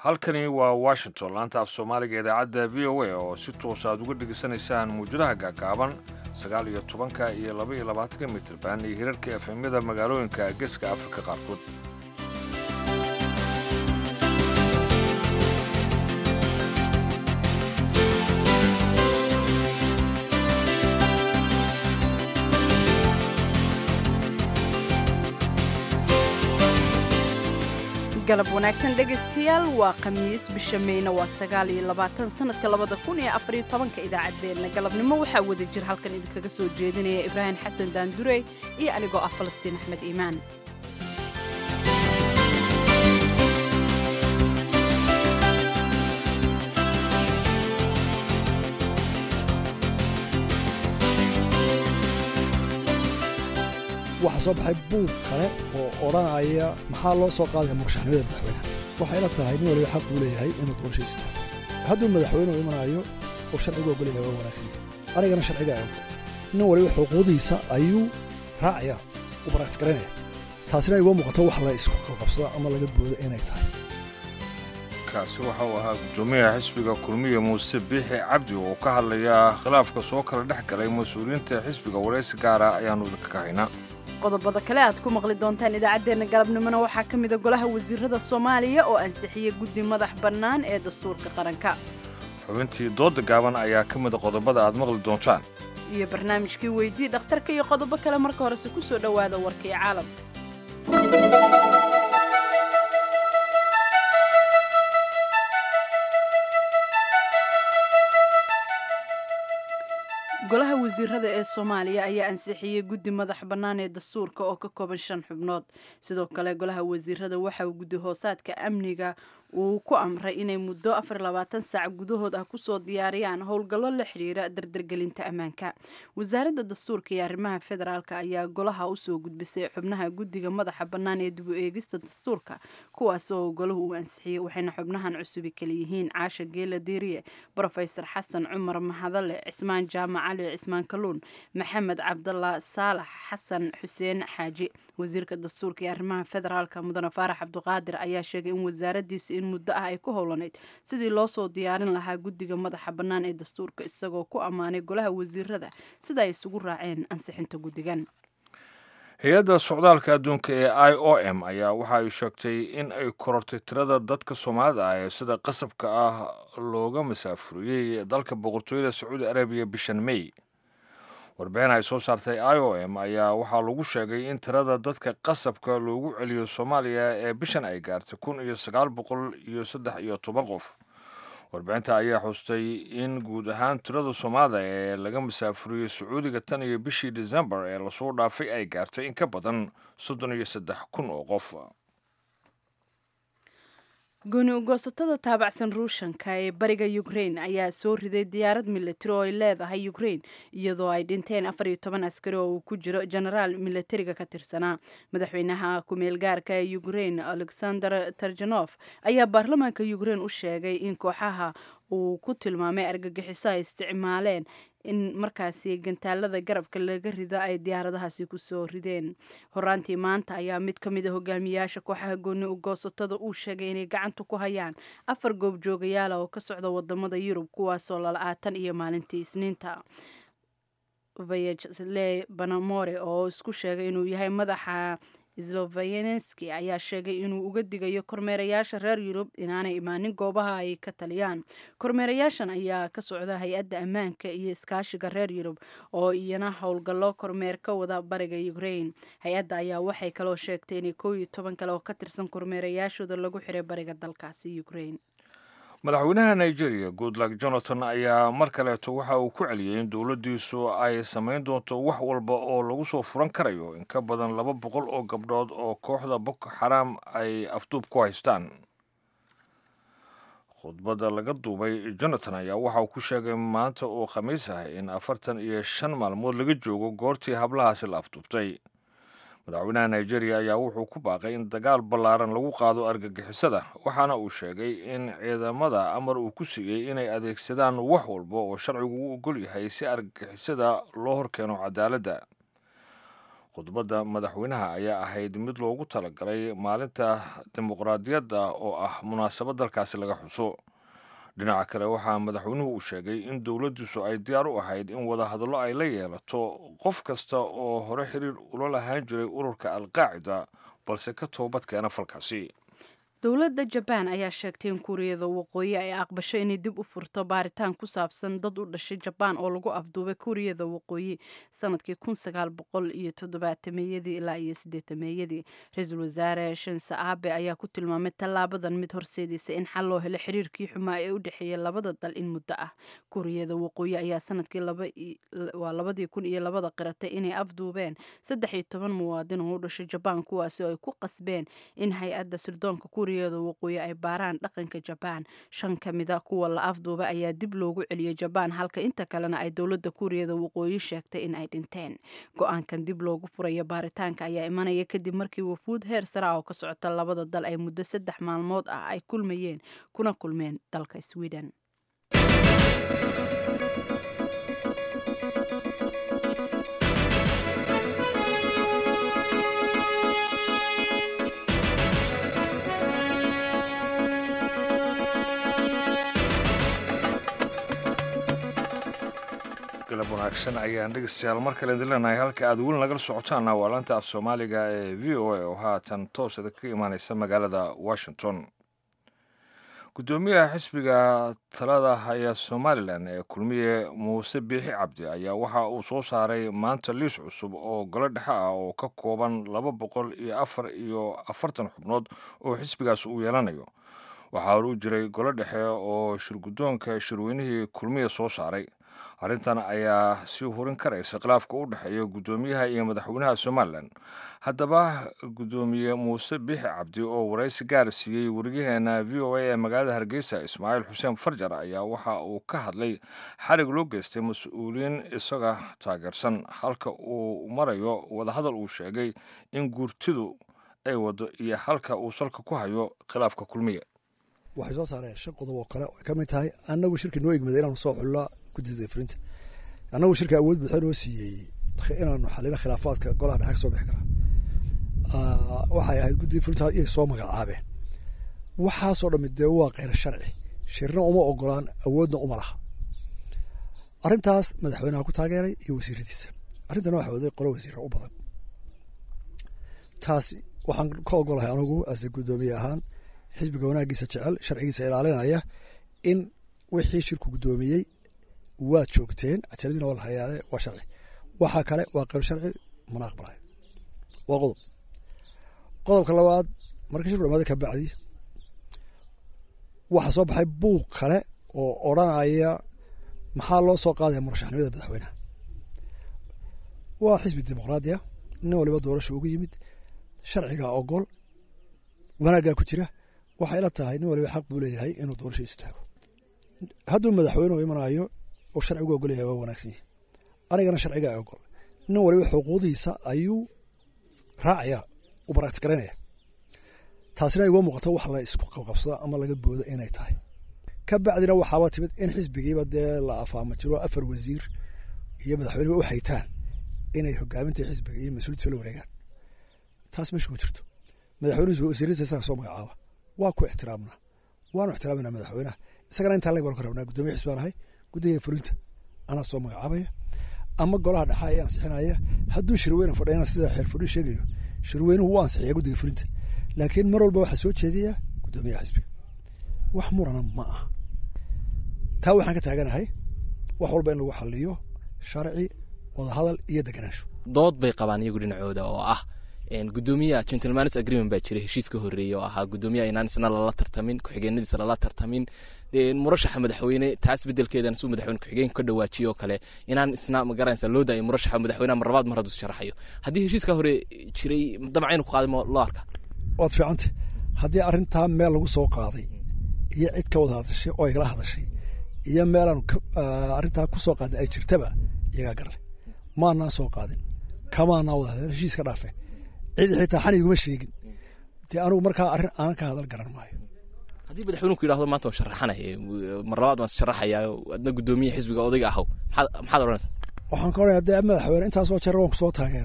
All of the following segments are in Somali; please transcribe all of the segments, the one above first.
halkani waa washington laanta af soomaaliga idaacadda v o a oo si toos aad uga dhegaysanaysaan muwjadaha gaagaaban sagaal iyo tobanka iyo laba iyo labaatanka mitirban iyo hirarka efemyada magaalooyinka geeska afrika qaarkood galab wanaagsan dhegaystayaal waa khamiis bisha meyna waa sagaal iyo labaatan sanadka labada kun iyo afariyo tobanka idaacaddeenna galabnimo waxaa wada jir halkan idinkaga soo jeedinaya ibraahim xasan daandurey iyo anigoo ah falastiin axmed iimaan waxaa soo baxay buug kale oo odhanaya maxaa loo soo qaadaya murashaxnimada madaxweyneha waxayna tahay nin waliba xaq uu leeyahay inuu doorashadiis tahay hadduu madaxweynuhu imanayo oo sharcigu ogolyahay waa wanaagsan anigana sharciga ay ogol nin waliba xuquuqdiisa ayuu raacaya u baraktis garaynaya taasina igoo muuqato wax la isku qabsado ama laga boodo inay tahay kaasi waxa uu ahaa guddoomiyaha xisbiga kulmiya muuse biixi cabdi oo ka hadlaya khilaafka soo kala dhex galay mas-uuliyiinta xisbiga waraysi gaara ayaannu idinka kahaynaa qodobada kale aad ku maqli doontaan idaacaddeenna galabnimona waxaa ka mida golaha wasiirada soomaaliya oo ansixiyey guddi madax bannaan ee dastuurka qaranka xubintii dooda gaaban ayaa ka mida qodobada aad maqli doontaan iyo barnaamijkii weydii dhakhtarka iyo qodobo kale marka horese ku soo dhowaada warkii caalamka golaha wasiirada ee soomaaliya ayaa ansixiyey guddi madax bannaan ee dastuurka oo ka kooban shan xubnood sidoo kale golaha wasiirada waxa uu guddi hoosaadka amniga uu ku amray inay muddo afar labaatan saac gudahood ah kusoo diyaariyaan howlgallo la xidhiira dardargelinta ammaanka wasaaradda dastuurka iyo arrimaha federaalk ayaa golaha usoo gudbisay xubnaha guddiga madaxa bannaan ee dib u eegista dastuurka kuwaas oo golahu uu ansixiyey waxayna xubnahan cusubi kala yihiin caasha geela diiriye brofesor xasan cumar mahadale cismaan jaamac cali cismaan kaluun maxamed cabdalla saalax xasan xuseen xaaji wasiirka dastuurka iyo arrimaha federaalka mudane faarax cabduqaadir ayaa sheegay in wasaaradiisu in muddo ah ay ku howlanayd sidii loo soo diyaarin lahaa guddiga madaxa bannaan ee dastuurka isagoo ku ammaanay golaha wasiirada sida ay isugu raaceen ansixinta guddigan hay-adda socdaalka adduunka ee i o m ayaa waxa ay sheegtay in ay korortay tirada dadka soomaalida ah ee sida qasabka ah looga masaafuriyey dalka boqortooyada sacuudi arabiya bishan may warbixin ay soo saartay i o m ayaa waxaa lagu sheegay in tirada dadka qasabka loogu celiyo soomaaliya ee bishan ay gaartay kun iyo sagaal boqol iyo saddex iyo toban qof warbixinta ayaa xustay in guud ahaan tirada soomaalida ee laga masaafuriyey sacuudiga tan iyo bishii decembar ee lasoo dhaafay ay gaartay in ka badan soddon iyo saddex kun oo qof gooni ugoosatada taabacsan ruushanka ee bariga ukrain ayaa soo riday diyaarad militari oo ay leedahay ukrain iyadoo ay dhinteen afar iyo toban askari oo uu ku jiro genaraal militariga ka tirsanaa madaxweynaha ku-meel gaarka ee ukrain alexander tarjanof ayaa baarlamaanka ukrain u sheegay in kooxaha uu ku tilmaamay argagixiso ay isticmaaleen in markaasi gantaalada garabka laga rido ay diyaaradahaasi kusoo rideen horaantii maanta ayaa mid ka mid a hogaamiyaasha kooxaha gooni ugoosatada uu sheegay inay gacanta ku hayaan afar goobjoogayaala oo ka socda wadamada yurub kuwaasoo lala-aatan iyo maalintii isniinta vayale banamore oo isku sheegay inuu yahay madaxa sloveneski ayaa sheegay inuu uga digayo kormeerayaasha reer yurub inaanay imaanin goobaha ay ka taliyaan kormeerayaashan ayaa ka socda hay-adda ammaanka iyo iskaashiga reer yurub oo iyana howlgallo kormeer ka wada bariga ukrain hay-adda ayaa waxay kaloo sheegtay inay koow iyo toban kale oo ka tirsan kormeerayaashooda lagu xiray bariga dalkaasi ukrain madaxweynaha nigeria goodluck jonathan ayaa mar kaleeto waxa uu ku celiyey in dowladdiisu ay samayn doonto wax walba oo lagu soo furan karayo in ka badan laba boqol oo gabdhood oo kooxda boko xaraam ay afduub ku haystaan khudbadda laga duubay jonathan ayaa waxa uu ku sheegay maanta oo khamiis ah in afartan iyo shan maalmood laga joogo goortii hablahaasi la afduubtay madaxweynaha nigeria ayaa wuxuu ku baaqay in dagaal ballaaran lagu qaado argagixisada waxaana uu sheegay in ciidamada amar uu ku siiyey inay adeegsadaan wax walba oo sharcigu u ogol yahay si argagixisada loo horkeeno cadaaladda khudbadda madaxweynaha ayaa ahayd mid loogu talagalay maalinta dimuqraadiyadda oo ah munaasabad dalkaasi laga xuso dhinaca kale waxaa madaxweynuhu uu sheegay in dowladdiisu ay diyaar u ahayd in wadahadallo ay la yeelato qof kasta oo hore xiriir ula lahaan jiray ururka alqaacida balse ka toobad keena falkaasi dowladda jabaan ayaa sheegtay in kuuriyada waqooyi ay aqbasho inay dib u furto baaritaan ku saabsan dad u dhashay jabaan oo lagu afduubay kuuriyada waqooyi sanadkii kun sagaal boqol iyo toddobaatameyadii ilaa iyo sideetameeyadii ra-iisul wasaare shinse aabe ayaa ku tilmaamay tallaabadan mid horseedaysa in xal loo helo xiriirkii xumaa ee u dhexeeya labada dal in muddo ah kuuriyada waqooyi ayaa sanadkii waa labadii kun iyo labada qiratay inay afduubeen saddex iyo toban muwaadin oo u dhashay jabaan kuwaasi oo ay ku qasbeen in hay-adda sirdoonka kuuriyada waqooyi ay baaraan dhaqanka jabaan shan ka mida kuwa la afduuba ayaa dib loogu celiyey jabaan halka inta kalena ay dowladda kuuriyada waqooyi sheegtay in ay dhinteen go-aankan dib loogu furayo baaritaanka ayaa imanaya kadib markii wafuud heer sare ah oo ka socota labada dal ay muddo saddex maalmood ah ay kulmayeen kuna kulmeen dalka sweden galab wanaagsan ayaan dhegeystayaal mar kale idin leenahay halka aad weli nagala socotaana waa laanta af soomaaliga ee v o a oo haatan toosada ka imaaneysa magaalada washington guddoomiyaha xisbiga talada haya somalilan ee kulmiye muuse biixi cabdi ayaa waxa uu soo saaray maanta liis cusub oo golo dhexe ah oo ka kooban laba boqol iyo afar iyo afartan xubnood oo xisbigaas uu yeelanayo waxaa hor u jiray golo dhexe oo shirguddoonka shirweynihii kulmiye soo saaray arrintan ayaa sii hurin karaysa khilaafka u dhexeeya guddoomiyaha iyo madaxweynaha somalilan haddaba guddoomiye muuse biixi cabdi oo waraysi gaar siiyey weriyaheena v o a ee magaalada hargeysa ismaaciil xuseen farjar ayaa waxa uu ka hadlay xarig loo geystay mas-uuliyiin isaga taageersan halka uu marayo wadahadal uu sheegay in guurtidu ay wado iyo halka uu salka ku hayo khilaafka kulmiye waxay soo saareen shan qodob oo kale oo ay ka mid tahay annagu shirki noo egmada inaanu soo xullo guddida fulinta annagu shirka awood buuxa noo siiyey inaanu xalino khilaafaadka golaha dhexe ka soo bixi karaa waxay ahayd guddida fulinta iyay soo magacaabeen waxaasoo dhammi dee waa kheyr sharci shirna uma ogolaan awoodna uma laha arrintaas madaxweynaha ku taageeray iyo wasiiradiisa arrintana waxa waday qolo wasiira u badan taas waxaan ka ogolahay anigu ase guddoomiye ahaan xisbiga wanaagiisa jecel sharcigiisa ilaalinaya in wixii shirku guddoomiyey waad joogteen cajaladiina waa la hayaade waa sharci waxaa kale waa qeyr sharci mana aqbalay waa qodob qodobka labaad marka shirku dhamaada ka bacdi waxaa soo baxay buuq kale oo odranaya maxaa loo soo qaadaya murashaxnimada madaxweyneha waa xisbi dimuqraadiya nin waliba doorasha ugu yimid sharcigaa ogol wanaaggaa ku jira waxay la tahay nin waliba xaq buu leeyahay inuu doorasha istaago hadduu madaxweynuhu imanayo oo sharcigu ogolyahay waa wanaagsan yihi anigana sharciga ogol nin waliba xuquuqdiisa ayuu raacaya u baraktis garaynaya taasina igoo muuqato wax la isku qabqabsado ama laga boodo inay tahay ka bacdina waxaaba timid in xisbigiiba dee la afaama jiro afar wasiir iyo madaxweyneba u haytaan inay hogaaminta xisbiga iyo mas-uuliyadsa la wareegaan taas meesha ma jirto madaxweynuhu wasiiradiisa isaga soo magacaaba waa ku ixtiraamnaa waanu ixtiraaminaa madaxweynaha isagana intaa lag baan ka rabnaa guddoomiye xisbi baan ahay guddiga fulinta anaa soo magacaabaya ama golaha dhexa ayaa ansixinaya hadduu shirweyne fadhiyana sida xeer fudhi sheegayo shirweynuhu wuu ansixiya guddiga fulinta laakiin mar walba waxaa soo jeedaya guddoomiyaha xisbiga wax murana ma aha taa waxaan ka taaganahay wax walba in lagu xaliyo sharci wadahadal iyo deganaansho dood bay qabaan iyagu dhinacooda oo ah gudoomiyaha gentleman's agreement baa jiray heshiis ka horreeyey oo ahaa gudoomiyaha inaan isna lala tartamin ku-xigeenadiisa lala tartamin murashaxa madaxweyne taas bedelkeedan suu madaxweyne ku-xigeenku ka dhawaajiyo oo kale inaan isna magaranaysa loo daayo murashaxa madaxweynaha mar labaad mar hadduu sharaxayo haddii heshiiska hore jiray damcaynu ku qaaday loo arka waad fiicanta haddii arrintaa meel lagu soo qaaday iyo cid ka wada hadashay oo igala hadashay iyo meelaan arrintaa ku soo qaaday ay jirtaba iyagaa garan maanaan soo qaadin kamaanaa wada hadeen heshiis ka dhaafe cid xitaa xan iguma sheegin dee anugu markaa arrin aanan ka hadal garan maayo haddii madaxweynuhu ku yidhahdo maanta waan sharaxanay mar labaad waan sharaxayaa adna guddoomiye xisbiga odayga ahow maxaad maxaad odhanaysaa waxaan ka odhanaya dee madaxweyne intaasoo jeer waan kusoo taageeray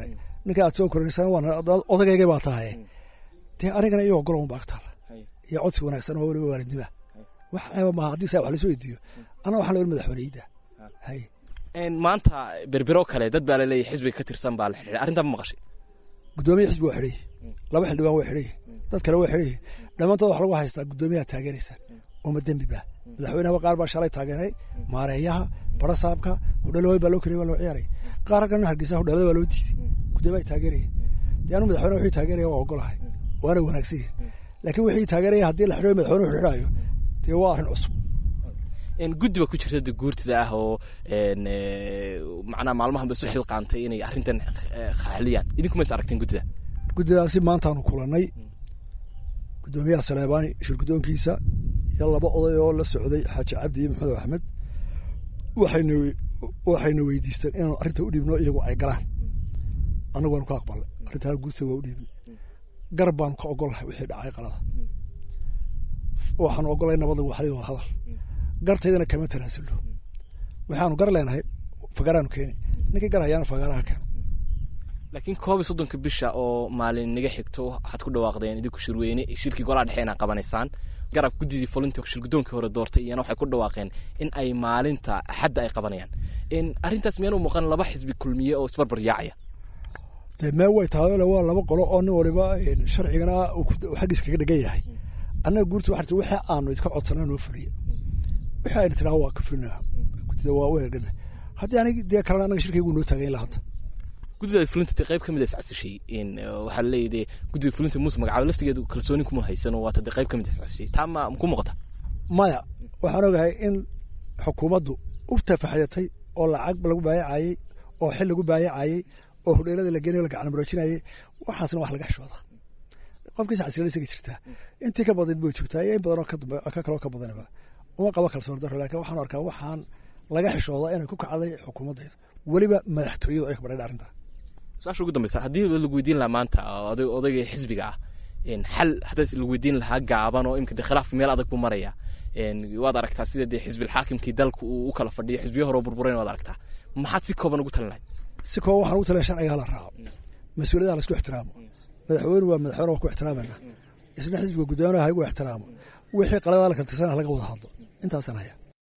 ninka aad soo koraysana waa odagayga baa tahay dee anigana iyo ogolo un baa ka taala iyo codsi wanaagsan oo weliba waalidnima wax ceeba maaha haddii saa wax lasoo weydiiyo anna waxaan leeyahay madaxweyneyda hay maanta berbero kale dad baa laleeyahay xisbiga ka tirsan baa la xidhiidhay arrintaa ma maqashay guddoomiya xisbi waa xidhay laba xildhibaan waa xidhay dad kale waa xidhay dhammaantood wax lagu haystaa guddoomiyaha taageeraysa uma dembi ba madaxweynaha qaar baa shalay taageeray maareeyaha barasaabka hudhalooy baa loo kariyay waa loo ciyaaray qaar halkan hargeysa hudhalada baa loo diiday guddoomiyaha taageeraya dee anu madaxweyne wixii taageeraya waa ogolahay waana wanaagsan yahay laakiin wixii taageeraya haddii la xidhayo madaxweyne xidhaayo dee waa arrin cusub guddi ba ku jirta de guurtida ah oo macnaha maalmahanba isu xilqaantay inay arrintan xaliyaan idinkuma is aragteen guddida guddidaasi maantaanu kulannay guddoomiyaha saleebaani shirguddoonkiisa iyo laba oday oo la socday xaaji cabdi iyo maxamed axmed waxayna waxayna weydiisteen inaanu arrinta u dhiibno iyagu ay galaan annagu waanu ka aqbalnay arrintaa guurtida waa u dhiibnay garab baanu ka ogolahay wixii dhacay qalada waxaanu ogolay nabada waxlid waa hadal gartaydana kama tanaasulno waxaanu gar leenahay fagaraanu keeni ninkii gar hayaana fagaraha keeno laakiin koob iyo soddonka bisha oo maalin naga xigto waxaad ku dhawaaqdeen idinku shirweyne shirkii golaha dhexe inaa qabanaysaan garab guddidii fulinta shirguddoonkii hore doortay iyana waxay ku dhawaaqeen in ay maalinta axadda ay qabanayaan arrintaas miyaanu muuqan laba xisbi kulmiye oo isbarbar yaacaya dee mee way tahay waa laba qolo oo nin waliba sharcigana xaggiis kaga dhegan yahay annaga guurta waxaa wixii aanu idka codsanaa noo fuliya wixii ayna tiraa waa ka fulina guddida waa u eegana haddii anig dee kalena annaga shirkaygu noo taagayn lahanta guddida fulinta dee qayb ka mid a iscasishay waxaa laleeyahy dee guddida fulinta muuse magacaabo laftigeedu kalsooni kuma haysan oo waata dee qayb ka mid a iscasishay taa ma ku muuqata maya waxaan ogahay in xukuumaddu u tafaxyatay oo lacag lagu baayacayey oo xil lagu baayacayey oo hodheelada la geenayo la gacan maroojinayay waxaasna wax laga xishooda qofkiisa xasilan isaga jirtaa intii ka badan buu joogtaa iyo in badanoo ka kaloo ka badanaba uma qabo kalsoon daro laakiin waxaan arkaa waxaan laga xishoodaa inay ku kacday xukuumaddayda weliba madaxtooyadu ay ka badhaydha arrintaa su-aasha ugu dambeysa haddii lagu weydiin lahaa maanta odayga xisbiga ah xal haddaas lagu weydiin lahaa gaaban oo imika de khilaafka meel adag buu maraya waad aragtaa sida dee xisbilxaakimkii dalka uu u kala fadhiyo xisbiyo hore oo burburen waad aragtaa maxaad si kooban ugu talin lahayd si kooban waxaan ugu talin sharciga hala raaco mas-uuliyadaha la isku ixtiraamo madaxweyne waa madaxweyne waa ku ixtiraamayna isna xisbiga guddoomiyaha igu ixtiraamo wixii qaladaha la kala tirsanaa laga wada hadlo intaasaan haya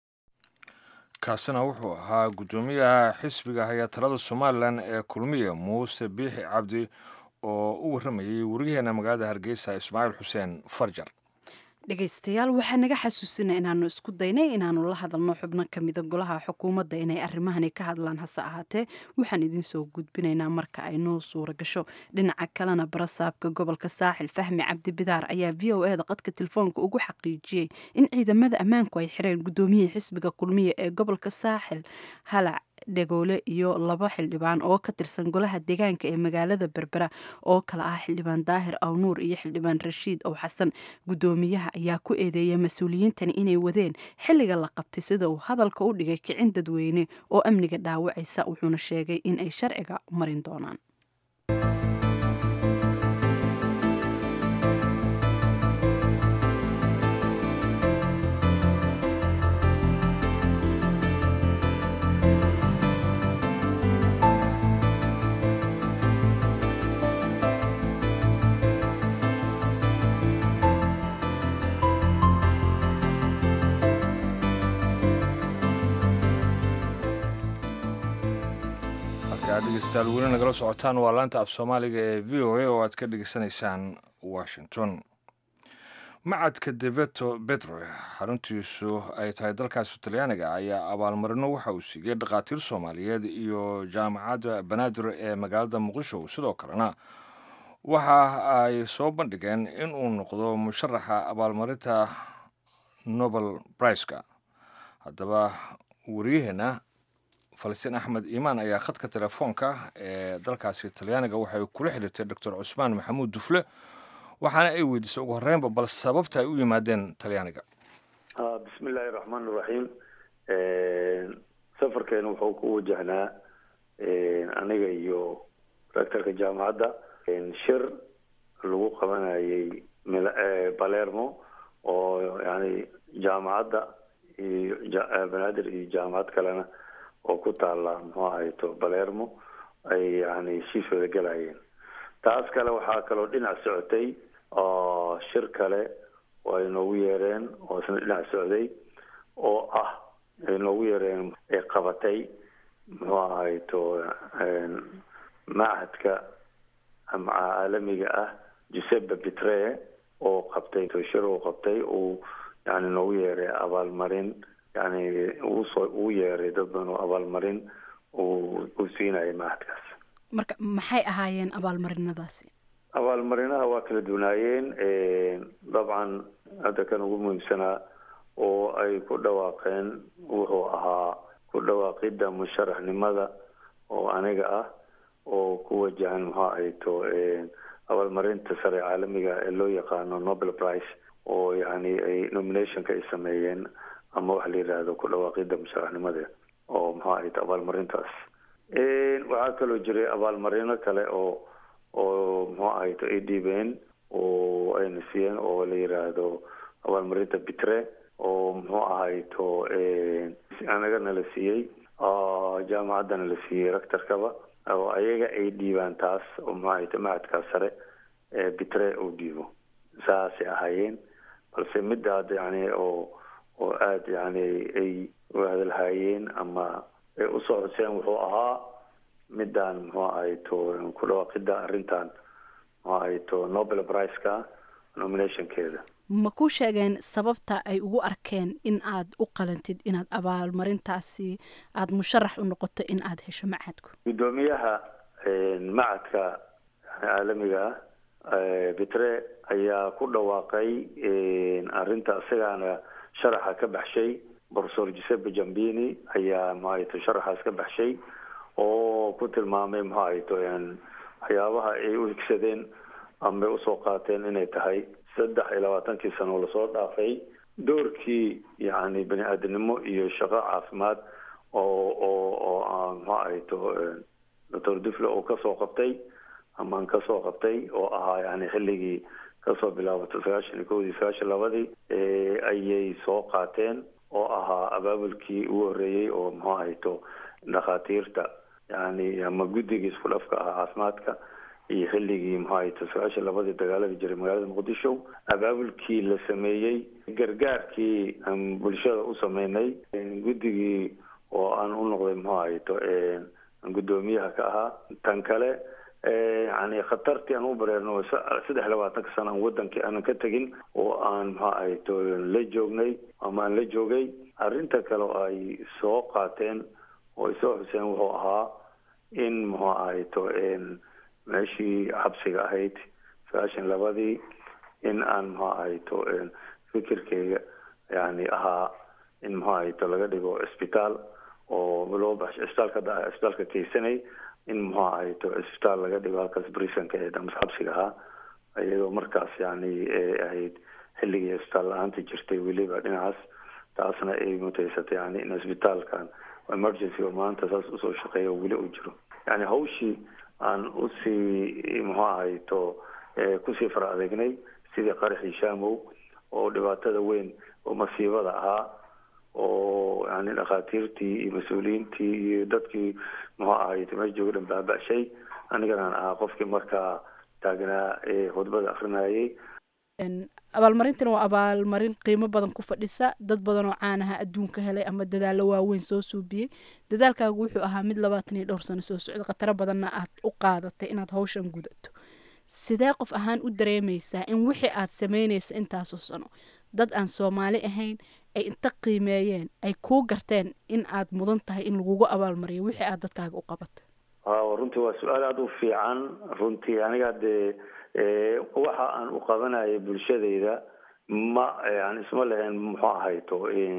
kaasina wuxuu ahaa guddoomiyaha xisbiga haya talada somalilan ee kulmiya muuse biixi cabdi oo u warramayay wariyaheena magaalada hargeysa ismaaciil xuseen farjar dhegaystayaal waxaa naga xasuusina inaanu isku daynay inaanu la hadalno xubno kamida golaha xukuumadda inay arrimahani ka hadlaan hase ahaatee waxaan idinsoo gudbinaynaa marka ay noo suura gasho dhinaca kalena barasaabka gobolka saaxil fahmi cabdi bidaar ayaa v o e da qadka telefoonka ugu xaqiijiyey in ciidamada ammaanku ay xireen guddoomiyihii xisbiga kulmiya ee gobolka saaxil halac dhegoole iyo laba xildhibaan oo ka tirsan golaha deegaanka ee magaalada berbera oo kala ah xildhibaan daahir awnuur iyo xildhibaan rashiid ow xasan guddoomiyaha ayaa ku eedeeya mas-uuliyiintani inay wadeen xilliga la qabtay sida uu hadalka u dhigay kicin dadweyne oo amniga dhaawacaysa wuxuuna sheegay in ay sharciga marin doonaan dhegeystayaal weli nagala socotaan waa laanta af soomaaliga ee v o a oo aad ka dhegeysanaysaan washington macadka deveto betro xaruntiisu ay tahay dalkaasi talyaaniga ayaa abaalmarino waxa uu siiyey dhakhaatiir soomaaliyeed iyo jaamacadda banaadir ee magaalada muqdisho sidoo kalena waxa ay soo bandhigeen in uu noqdo musharaxa abaalmarinta nobel briceka haddaba wariyaheena falastiin axmed iimaan ayaa khadka telefoonka ee dalkaasi talyaaniga waxay kula xiriirtay doctor cusmaan maxamuud dufle waxaana ay weydiisay ugu horreynba bal sababta ay u yimaadeen talyaaniga bismi illaahi raxmaan iraxiim safarkeena wuxuu ku wajahnaa aniga iyo rectorka jaamacadda shir lagu qabanayay balermo oo yani jaamacadda iyo banaadir iyo jaamacad kalena oo ku taala muxuu ahayto balermo ay yani heshiis wada galayeen taas kale waxaa kaloo dhinac socotay oo shir kale oo ay noogu yeereen oo isna dhinac socday oo ah ay noogu yeereen ay qabatay muxuu ahay to machadka ama caalamiga ah giuseppe pitre oo qabtay shir uu qabtay uu yani noogu yeeray abaalmarin yani uusoo uu yeeray dad badan oo abaalmarin uu uu siinayay machadkaas marka maxay ahaayeen abaalmarinadaasi abaalmarinaha waa kala duwanaayeen dabcan hadda kan ugu muhiimsanaa oo ay ku dhawaaqeen wuxuu ahaa ku dhawaaqidda musharaxnimada oo aniga ah oo ku wajahan maxaa ay to abaalmarinta sare caalamiga ee loo yaqaano nobel prize oo yani ay nominationka ay sameeyeen ama waxa la yidhaahdo ku dhawaaqidda musharaxnimada oo maxaa ay to abaalmarintaas waxaa kaloo jiray abaalmarino kale oo oo muxuu ahay to ay dhiibeen oo ayna siiyeen oo la yidhaahdo abaalmarinta bitre oo muxuu ahay to anagana la siiyey jaamacaddana la siiyey rectorkaba oo ayaga ay dhiibaan taas oo muxuu ahay to macadkaas sare ee bitre uu dhiibo saasay ahaayeen balse midda hadda yani oo oo aada yani ay hadalhaayeen ama ay usoo xuseen wuxuu ahaa midaan muxuu ahay to ku dhawaaqidda arrintan muxuu ahay to nobel priceka nominationkeeda ma ku sheegeen sababta ay ugu arkeen in aad u qalantid inaad abaalmarintaasi aada musharax u noqoto in aada hesho macadku guddoomiyaha macadka caalamiga ah bitre ayaa ku dhawaaqay arrinta isagaana sharaxa ka baxshay professor giuseppe jambini ayaa maxaayto sharaxaas ka baxshay oo ku tilmaamay maxaayto waxyaabaha ay u higsadeen ama usoo qaateen inay tahay saddex iyo labaatankii sano lasoo dhaafay doorkii yani bani aadamnimo iyo shaqo caafimaad oo oo oo maxaa ahayto doctor dufle oo kasoo qabtay amaan kasoo qabtay oo ahaa yani xilligii kasoo bilaabatay sagaashan iyo kowdii sagaashan labadii ayay soo qaateen oo ahaa abaabulkii ugu horreeyey oo muxuu ahayto dhakhaatiirta yani ama guddigii isku dhafka ahaa caafimaadka iyo xilligii muxuu ahayto sagaashan labadii dagaalada jiray magaalada muqdisho abaabulkii la sameeyey gargaarkii aan bulshada u sameynay guddigii oo aan u noqday muxuu ahayto guddoomiyaha ka ahaa tan kale yani khatartii aan u bareerno saddex labaatanka sana aan wadankii aanan ka tegin oo aan maxaa ahayto la joognay ama aan la joogay arrinta kale oo ay soo qaateen oo ay soo xuseen wuxuu ahaa in muxuu ahayto meeshii xabsiga ahayd sagaashan labadii in aan muxuu ahayto fikirkeyga yani ahaa in muxuu ahayto laga dhigo cisbitaal oo loo baxsho cisbitaalka hadda cisbitaalka keysanay in muxuu ahayto cisbitaal laga dhigo halkaas brisonka ee damas xabsiga ahaa iyadoo markaas yani ahayd xilligii cisbitaal la-aanta jirtay weliba dhinacaas taasna ay mutaysatay yani in cisbitaalkan emergency oo maanta saas usoo shaqeeya oo weli uu jiro yani hawshii aan usii muxuu ahayto kusii fara adeegnay sidii qaraxii shamow oo dhibaatada weyn oo masiibada ahaa oo yani dhakhaatiirtii iyo mas-uuliyiintii iyo dadkii muxuu ahayto meesha jooga dhan baaba-shay aniganaan ahaa qofkii markaa taagnaa ee khudbada akrinayay abaalmarintan waa abaalmarin qiimo badan ku fadhisa dad badan oo caanaha adduunka helay ama dadaallo waaweyn soo suubiyey dadaalkaagu wuxuu ahaa mid labaatan iyo dhowr sano soo socda khataro badanna aad u qaadatay inaad hawshan gudato sidee qof ahaan u dareemaysaa in wixii aad sameynaysa intaasoo sano dad aan soomaali ahayn ay inta qiimeeyeen ay kuu garteen in aad mudan tahay in lagugu abaalmariyo wixii aad dadkaaga u qabatay waaw runtii waa su-aal aada u fiican runtii aniga dee waxa aan u qabanayay bulshadayda ma yani isma lahayn muxuu ahayto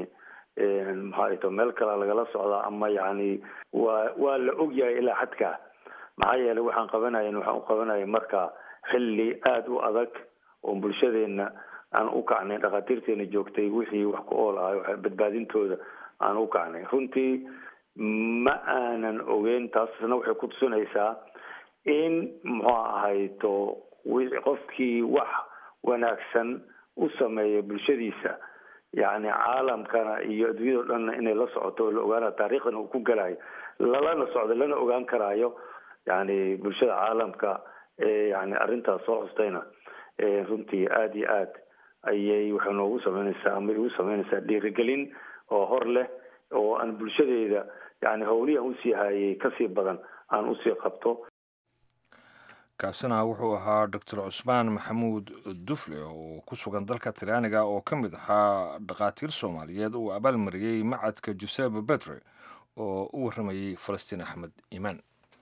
muxuu ahayto meel kale lagala socdaa ama yani waa waa la ogyahay ilaa xadka maxaa yeelay waxaan qabanayn waxaan u qabanayay marka xilli aada u adag oo bulshadeena aan u kacnay dhakhaatiirteena joogtay wixii wax ku ool ahay badbaadintooda aan u kacnay runtii ma aanan ogeyn taasna waxay ku tusinaysaa in muxuu ahayto qofkii wax wanaagsan u sameeya bulshadiisa yani caalamkana iyo adduunyado dhanna inay la socoto oo la ogaana taariikhdan uu ku galayo lalana socdo lana ogaan karaayo yani bulshada caalamka ee yani arrintaas soo xustayna runtii aada iyo aad ayay waxay noogu sameynaysaa ama igu sameynaysaa dhiirigelin oo hor leh oo aan bulshadeeda yani howlihi aan usii hayay kasii badan aan usii qabto kaasina wuxuu ahaa doctor cusmaan maxamuud dufle oo ku sugan dalka talyaaniga oo ka mid ahaa dhakhaatiir soomaaliyeed uu abaalmariyey macadka jusebe betre oo u warramayey falastiin axmed iimaan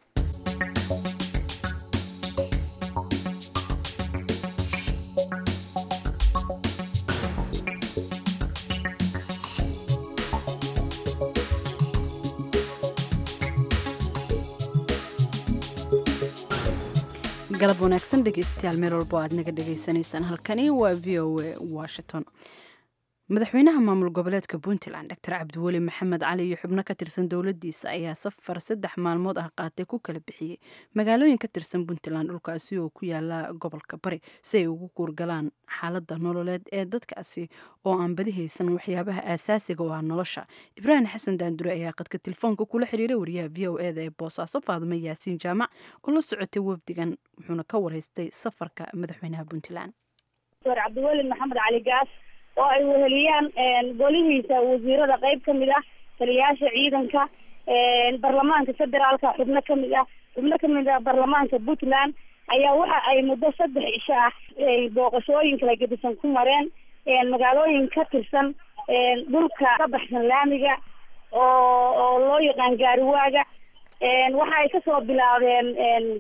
galab wanaagsan dhegeystayaal meel walbo aad naga dhegeysanaysaan halkani waa v o a washington madaxweynaha maamul goboleedka puntland doctor cabdiweli maxamed cali iyo xubno ka tirsan dowladiisa ayaa safar saddex maalmood ah qaatay ku kala bixiyey magaalooyin ka tirsan puntland dhulkaasi oo ku yaala gobolka bari si ay ugu kuurgalaan xaalada nololeed ee dadkaasi oo aan badi haysan waxyaabaha aasaasiga oo ah nolosha ibraahim xasan daandure ayaa qadka telefoonka kula xiriiray wariyaha v o eda ee boosaaso faadumo yaasiin jaamac oo la socotay wafdigan wuxuuna ka wareystay safarka madaxweynaha puntland dr cabdiweli maxamed cali gaas oo ay weheliyaan golihiisa wasiirada qeyb ka mid ah taliyayaasha ciidanka baarlamaanka federaalka xubno kamid ah xubno kamid ah baarlamaanka puntland ayaa waxa ay muddo saddex isho ah booqashooyin kala gedisan ku mareen magaalooyin ka tirsan dhulka ka baxsan laamiga oo oo loo yaqaan gaariwaaga waxa ay kasoo bilaabeen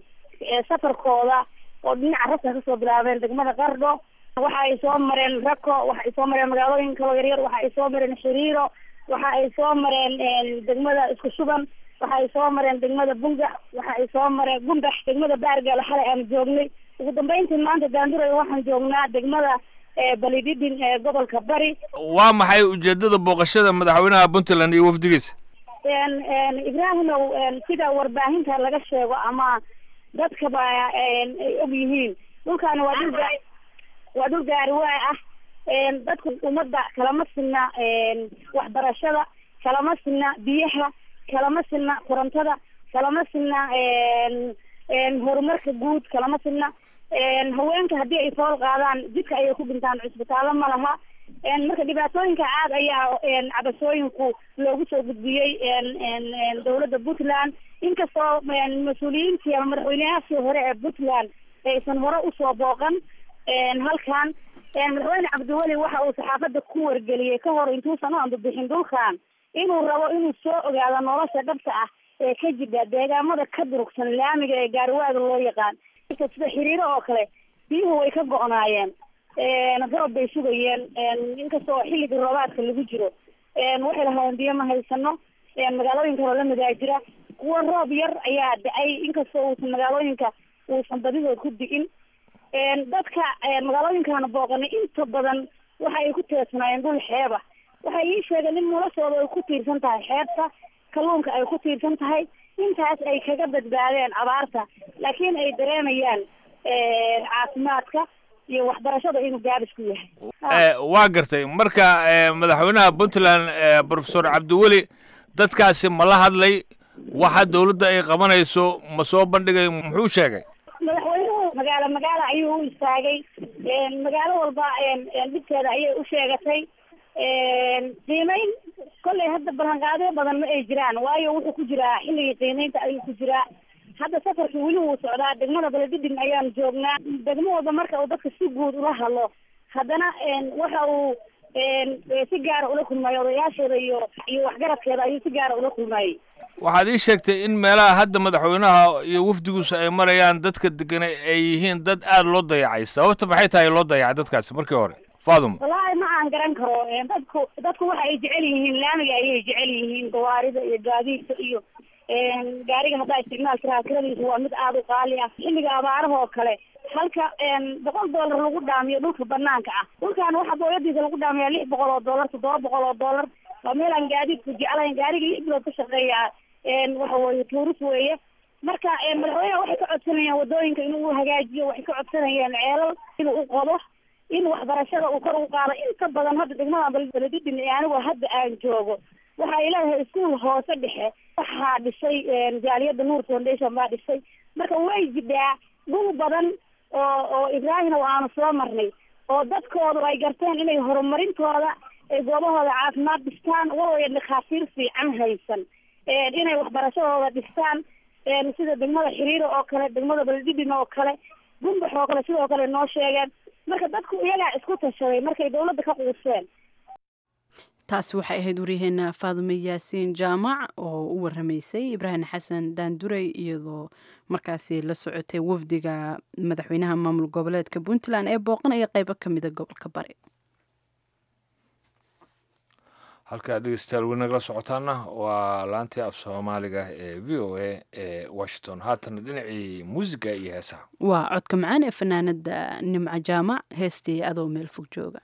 safarkooda oo dhinaca raska kasoo bilaabeen degmada qardho waxa ay soo mareen rako waxa ay soo mareen magaalooyin kaloo yaryar waxa ay soo mareen xiriiro waxa ay soo mareen degmada isku shuban waxa ay soo mareen degmada bungax waxa ay soo mareen gumbax degmada baargaal xalay aan joognay ugu dambeyntii maanta daanduray waxaan joognaa degmada balididin ee gobolka bari waa maxay ujeedada booqashada madaxweynaha puntland iyo wafdigiisa ibraahimow sida warbaahinta laga sheego ama dadkaba ay og yihiin dhulkaani waa dhul waa dhul gaariwaa ah dadku ummadda kalama sinna waxbarashada kalama sinna biyaha kalama sinna korontada kalama sinna horumarka guud kalama sinna haweenka haddii ay fool qaadaan jidka ayay ku dhintaan cisbitaallo ma laha marka dhibaatooyinka aad ayaa cabashooyinku loogu soo gudbiyey dowladda puntland inkastoo mas-uuliyiintii ama madaxweyneyaashii hore ee puntland aysan hore usoo booqan halkan madaxweyne cabdiweli waxa uu saxaafadda ku wargeliyey ka hor intuusan u ambabixin dhulkan inuu rabo inuu soo ogaado nolosha dhabta ah ee ka jidha deegaamada ka durugsan laamiga ee gaariwaaga loo yaqaan sida xiriiro oo kale biyuhu way ka go-naayeen roob bay sugayeen inkastoo xilligii roobaadka lagu jiro waxay lahaayeen biyo ma haysano magaalooyin kaloo la midaa jira kuwa roob yar ayaa da-ay inkastoo uusan magaalooyinka uusan badidood ku di'in dadka magaalooyinkaana booqanay inta badan waxa ay ku teersanaayeen dhul xeeba waxay ii sheegeen in noloshooda ay ku tiirsan tahay xeebta kalluunka ay ku tiirsan tahay intaas ay kaga badbaadeen abaarta laakiin ay dareemayaan caafimaadka iyo waxbarashada inuu gaabis ku yahay waa gartay marka madaxweynaha puntland profesor cabdiweli dadkaasi ma la hadlay waxa dawladda ay qabanayso ma soo bandhigay muxuu sheegay madaxweynuhu magaalo magaalo ayuu u istaagay magaalo walba dhibkeeda ayay u sheegatay qiimeyn kollay hadda ballanqaadyo badan ma ay jiraan waayo wuxuu ku jiraa xilligii qiimeynta ayuu ku jiraa hadda safarkii weli wuu socdaa degmada baledidin ayaan joognaa degmo walba marka uu dadka si guud ula hadlo haddana waxa uu si gaara ula kulmayay odayaasheeda iyo iyo waxgaradkeeda ayuu si gaara ula kulmayay waxaad ii sheegtay in meelaha hadda madaxweynaha iyo wafdiguusa ay marayaan dadka degana ay yihiin dad aada loo dayacay sababta maxay tahay loo dayacay dadkaasi markii hore faaduma wallaahi ma aan garan karo dadku dadku waxa ay jecel yihiin laamiga ayay jecel yihiin gawaarida iyo gaadiidka iyo gaariga haddaa isticmaal karaa kiradiisu waa mid aada u qaali ah xilliga abaaraha oo kale halka boqol dollar lagu dhaamiyo dhulka banaanka ah dhulkan waxaa booyadiisa lagu dhaamiyaa lix boqol oo dollar toddoba boqol oo dollar waa meel aan gaadiidku jeclayn gaariga lix bilood ka shaqeeya waxa weeye tuuris weeye marka madaxweyneha waxay ka codsanayaan wadooyinka inuu hagaajiyo waxay ka codsanayaan ceelal inuu u qodo in waxbarashada uu kor u qaado inta badan hadda degmada baledidin ee anigu hadda aan joogo waxaa ilaahay iskuol hoose dhexe waxaa dhisay jaaliyadda nuur foundation baa dhisay marka way jidhaa dhul badan oo oo ibraahina aanu soo marnay oo dadkoodu ay garteen inay horumarintooda ay goobahooda caafimaad dhistaan waloya dhakhaatiir fiican haysan inay waxbarashadooda dhistaan sida degmada xiriiro oo kale degmada beledidin oo kale gumbax oo kale sidoo kale noo sheegeen marka dadku iyagaa isku tashaday markay dawladda ka quuseen taasi waxay ahayd waryaheena faadume yaasiin jaamac oo u waramaysay ibraahim xasan daanduray iyadoo markaasi la socotay wafdiga madaxweynaha maamul goboleedka puntland ee booqanaya qeybo ka mida gobolka bari halkaa dhegeystayaal weli nagala socotaana waa laantii af soomaaliga ee v o a ee washington haatana dhinacii muusiga iyo heesaha waa codka macaan ee fanaanada nimco jaamac heestii adoo meel fog jooga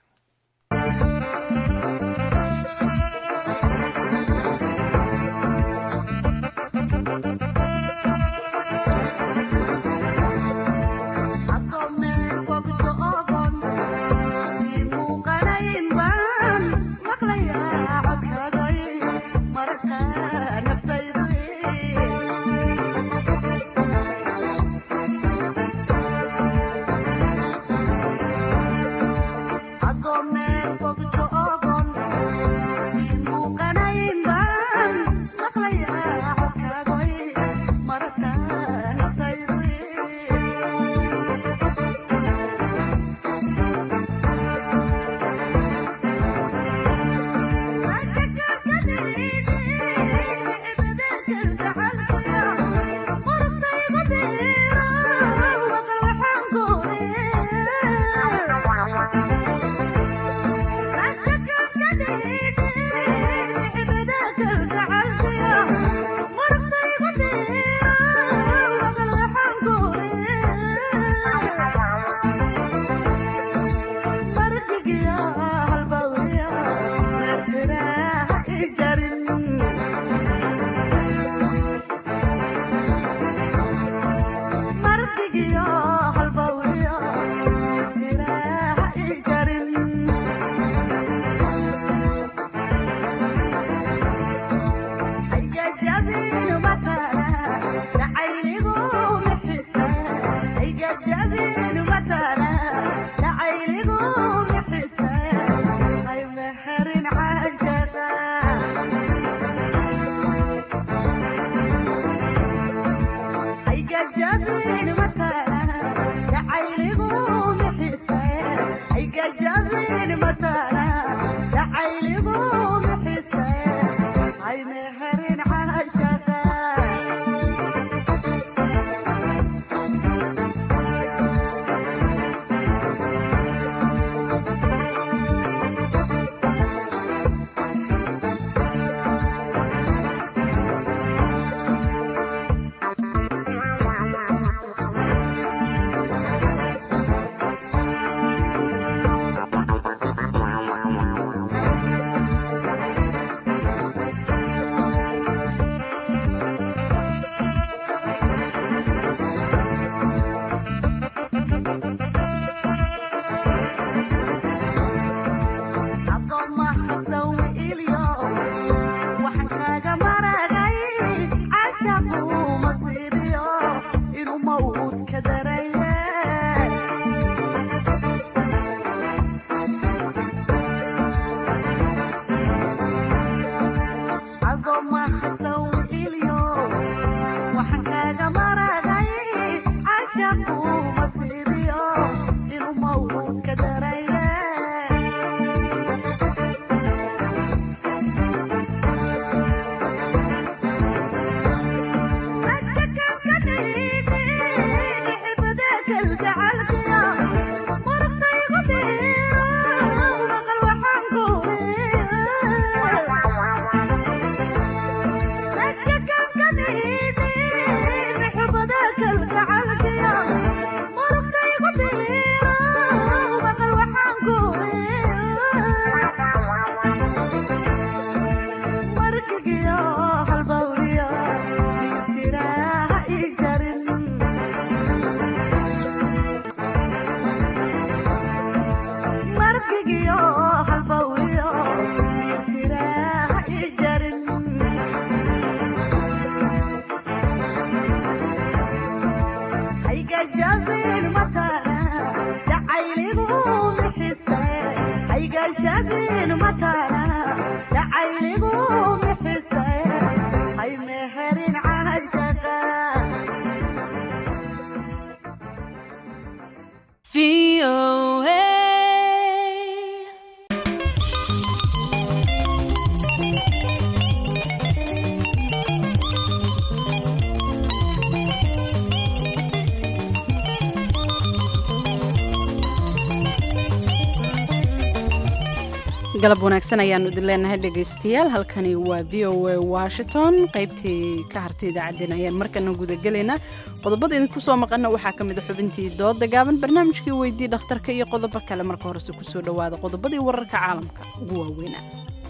galab wanaagsan ayaanu idin leenahay dhegaystayaal halkani waa v o a washington qaybtii ka hartay idaacaddeen ayaan markana gudagelaynaa qodobada idinku soo maqana waxaa ka mid a xubintii dooda gaaban barnaamijkii weydii dhakhtarka iyo qodobo kale marka horese kusoo dhowaada qodobadii wararka caalamka ugu waaweynaa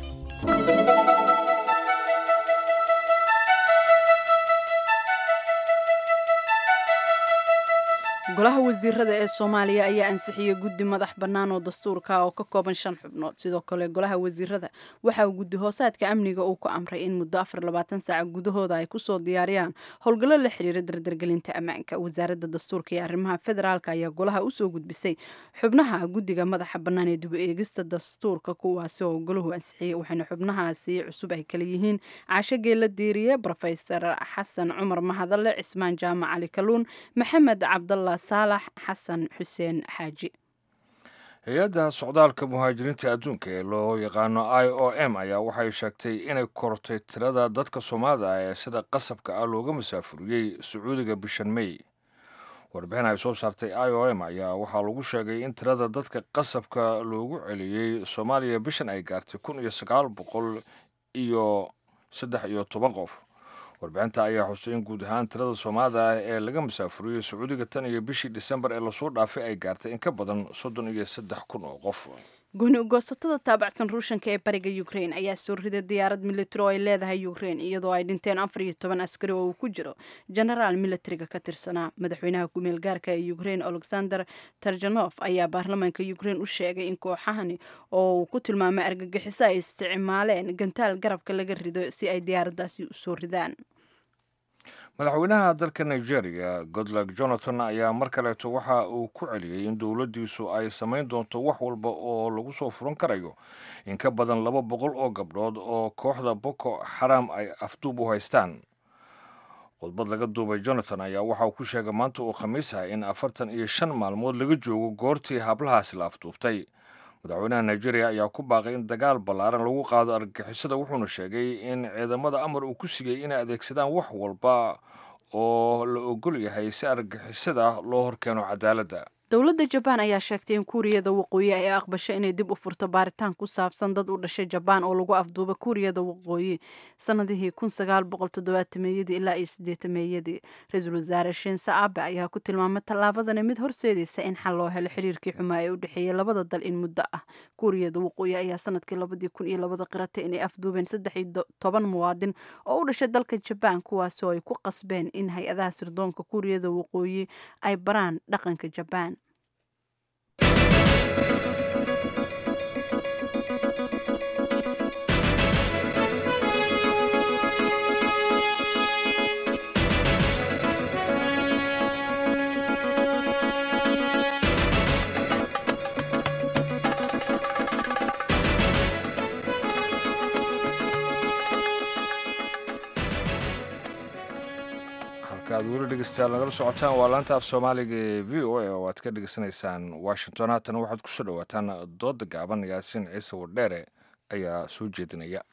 golaha wasiirada ee soomaaliya ayaa ansixiyey guddi madax bannaan oo dastuurka oo ka kooban shan xubnood sidoo kale golaha wasiirada waxa uu guddi hoosaadka amniga uu ku amray in muddo afar labaatan saaca gudahooda ay kusoo diyaariyaan howlgallo la xiriira dardargelinta ammaanka wasaaradda dastuurka iyo arrimaha federaalka ayaa golaha usoo gudbisay xubnaha guddiga madaxa bannaan ee dib eegista dastuurka kuwaasi oo golahu ansixiyey waxayna xubnahaasi cusub ay kala yihiin caasho geela diiriye rofesor xasan cumar mahadalle cismaan jaamac cali kaluun maxamed cabdalla saalax xasan xuseen xaaji hay-adda socdaalka muhaajiriinta adduunka ee loo yaqaano i o m ayaa waxay sheegtay inay kortay tirada dadka soomaalida ah ee sida qasabka ah looga masaafuriyey sacuudiga bishan may warbixin ay soo saartay i o m ayaa waxaa lagu sheegay in tirada dadka qasabka loogu celiyey soomaaliya bishan ay gaartay kun iyo sagaal boqol iyo saddex iyo toban qof warbixinta ayaa xusay in guud ahaan tirada soomaalida ah ee laga masaafuriyey sacuudiga tan iyo bishii disembar ee lasoo dhaafay ay gaartay in ka badan soddon iyo saddex kun oo qof gooni ugoosatada taabacsan ruushanka ee bariga ukrain ayaa soo riday diyaarad militari oo ay leedahay ukrain iyadoo ay dhinteen afar iyo toban askari oo uu ku jiro genaraal militariga ka tirsanaa madaxweynaha ku-meel gaarka ee ukrain alexander tarjanof ayaa baarlamaanka ukrain u sheegay in kooxahani oo uu ku tilmaamay argagixiso ay isticmaaleen gantaal garabka laga rido si ay diyaaraddaasi usoo ridaan madaxweynaha dalka nigeria godlog jonathan ayaa mar kaleeto waxa uu ku celiyey in dowladdiisu ay samayn doonto wax walba oo lagu soo furan karayo in ka badan laba boqol oo gabdhood oo kooxda boko xaram ay afduub u haystaan khudbad laga duubay jonathan ayaa waxa uu ku sheegay maanta uu khamiis ah in afartan iyo shan maalmood laga joogo goortii hablahaasi la afduubtay madaxweynaha nigeria ayaa ku baaqay in dagaal ballaaran lagu qaado argagixisada wuxuuna sheegay in ciidamada amar uu ku sigay inay adeegsadaan wax walba oo la ogol yahay si argagixisada loo horkeeno cadaaladda dowladda jabaan ayaa sheegtay in kuuriyada waqooyi ay aqbasho inay dib u furto baaritaan ku saabsan dad u dhashay jabaan oo lagu afduuba kuuriyada waqooyi sanadihii kun sagaal boqol toddobaatameyadii ilaa iyo sideetameeyadii ra-iisul wasaare shinse abe ayaa ku tilmaamay tallaabadani mid horseedaysa in xal loo helo xiriirkii xumaa ee u dhexeeyay labada dal in muddo ah kuuriyada waqooyi ayaa sanadkii labadii kun iyo labada qiratay inay afduubeen saddex iyo toban muwaadin oo u dhashay dalka jabaan kuwaasi oo ay ku qasbeen in hay-adaha sirdoonka kuuriyada waqooyi ay baraan dhaqanka jabaan aad weli dhegeystayaal nagala socotaan waa laanta af soomaaliga ee v o a oo aad ka dhegeysanaysaan washington haatana waxaad kusoo dhawaataan dooda gaaban yaasiin ciise wardheere ayaa soo jeedinaya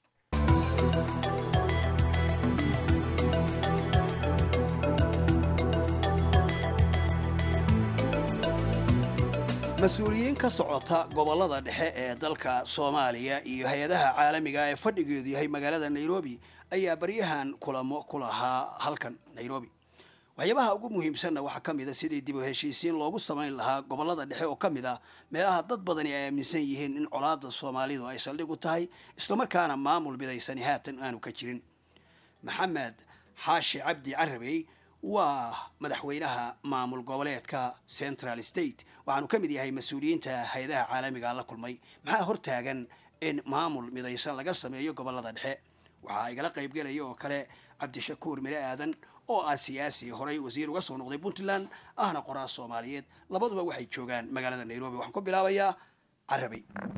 mas-uuliyiin ka socota gobollada dhexe ee dalka soomaaliya iyo hay-adaha caalamiga ee fadhigeedu yahay magaalada nairobi ayaa baryahan kulamo ku lahaa halkan nairobi waxyaabaha ugu muhiimsanna waxaa ka mid a sidii dib u heshiisiin loogu samayn lahaa gobollada dhexe oo ka mid ah meelaha dad badani ay aaminsan yihiin in colaadda soomaalidu ay saldhig u tahay islamarkaana maamul midaysani haatan aanu ka jirin maxamed xaashi cabdi carabey waa madaxweynaha maamul goboleedka central state waxaanu ka mid yahay mas-uuliyiinta hay-adaha caalamiga la kulmay maxaa hortaagan in maamul midaysan laga sameeyo gobollada dhexe waxaa igala qaybgelaya oo kale cabdishakuur mire aadan oo ah siyaasi horey wasiir uga soo noqday puntland ahna qoraa soomaaliyeed labaduba waxay joogaan magaalada nairobi waxaan ku bilaabayaa carabay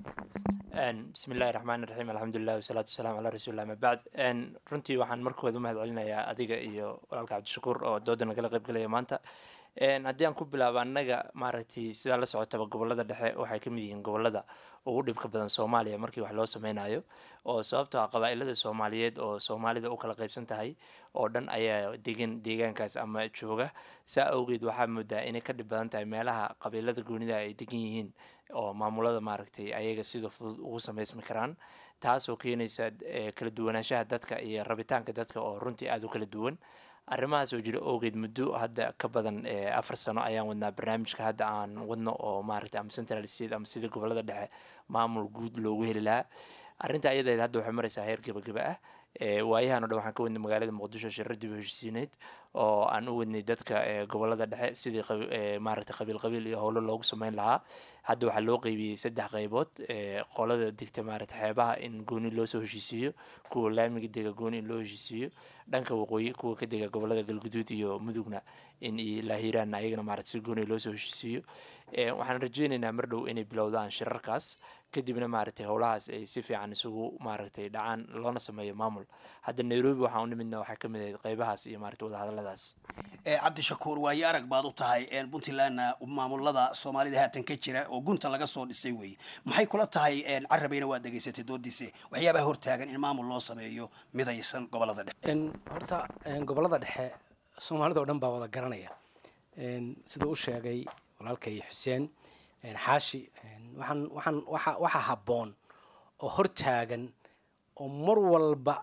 bismi illahi raxmaan raxiim alxamdulilah wasalaatu wasalaam calaa rasuulillah ama bacd runtii waxaan markooda u mahad celinayaa adiga iyo walaalka cabdishakuur oo dooda nagala qayb galaya maanta haddii aan ku bilaabo annaga maaragtay sidaa la socotaba gobolada dhexe waxay kamid yihiin gobolada ugu dhibka badan soomaaliya markii wax loo sameynayo oo sababtoo ah qabaa-ilada soomaaliyeed oo soomaalida u kala qaybsan tahay oo dhan ayaa degan deegaankaas ama jooga saa awgeed waxaa moodaa inay ka dhib badan tahay meelaha qabiilada goonida ay degan yihiin oo maamulada maaragtay ayaga sida fudud ugu sameysmi karaan taasoo keenaysa kala duwanaanshaha dadka iyo rabitaanka dadka oo runtii aada u kala duwan arrimahaas oo jira awgeed muddo hadda ka badan afar sano ayaan wadnaa barnaamijka hadda aan wadno oo maaragtay ama central state ama sida gobolada dhexe maamul guud loogu heli lahaa arrinta ayadeed hadda waxay maraysaa heer gebageba ah waayahan o dhan waxaan ka wadnay magaalada muqdisho shira dib u heshiisiineyd oo aan u wadnay dadka gobolada dhexe sidii maaragtay qabiil qabiil iyo howlo loogu sameyn lahaa hadda waxaa loo qeybiyey saddex qeybood qolada degta maaragtay xeebaha in gooni loosoo heshiisiiyo kuwa laamiga dega gooni in loo heshiisiiyo dhanka waqooyi kuwa ka dega gobolada galguduud iyo mudugna in laahiraan ayagana maaragtay si gooni loosoo heshiisiiyo waxaan rajeyneynaa mar dhow inay bilowdaan shirarkaas kadibna maaragtay howlahaas ay si fiican isugu maaragtay dhacaan loona sameeyo maamul hadda nairobi waxaan u nimidna waxaa kamid ahayd qeybahaas iyo maaragtay wadahadaladaas cabdishakuur waayo arag baad u tahay puntlandna maamulada soomaalida haatan ka jira oo gunta laga soo dhisay weeye maxay kula tahay carabayna waad dhegaysatay doodiise waxyaabaha hortaagan in maamul loo sameeyo midaysan gobolada dhexe horta gobolada dhexe soomaalida oo dhan baa wada garanaya sida u sheegay walaalkay xuseen xaashi waxaan waxaan waxa waxaa habboon oo hortaagan oo mar walba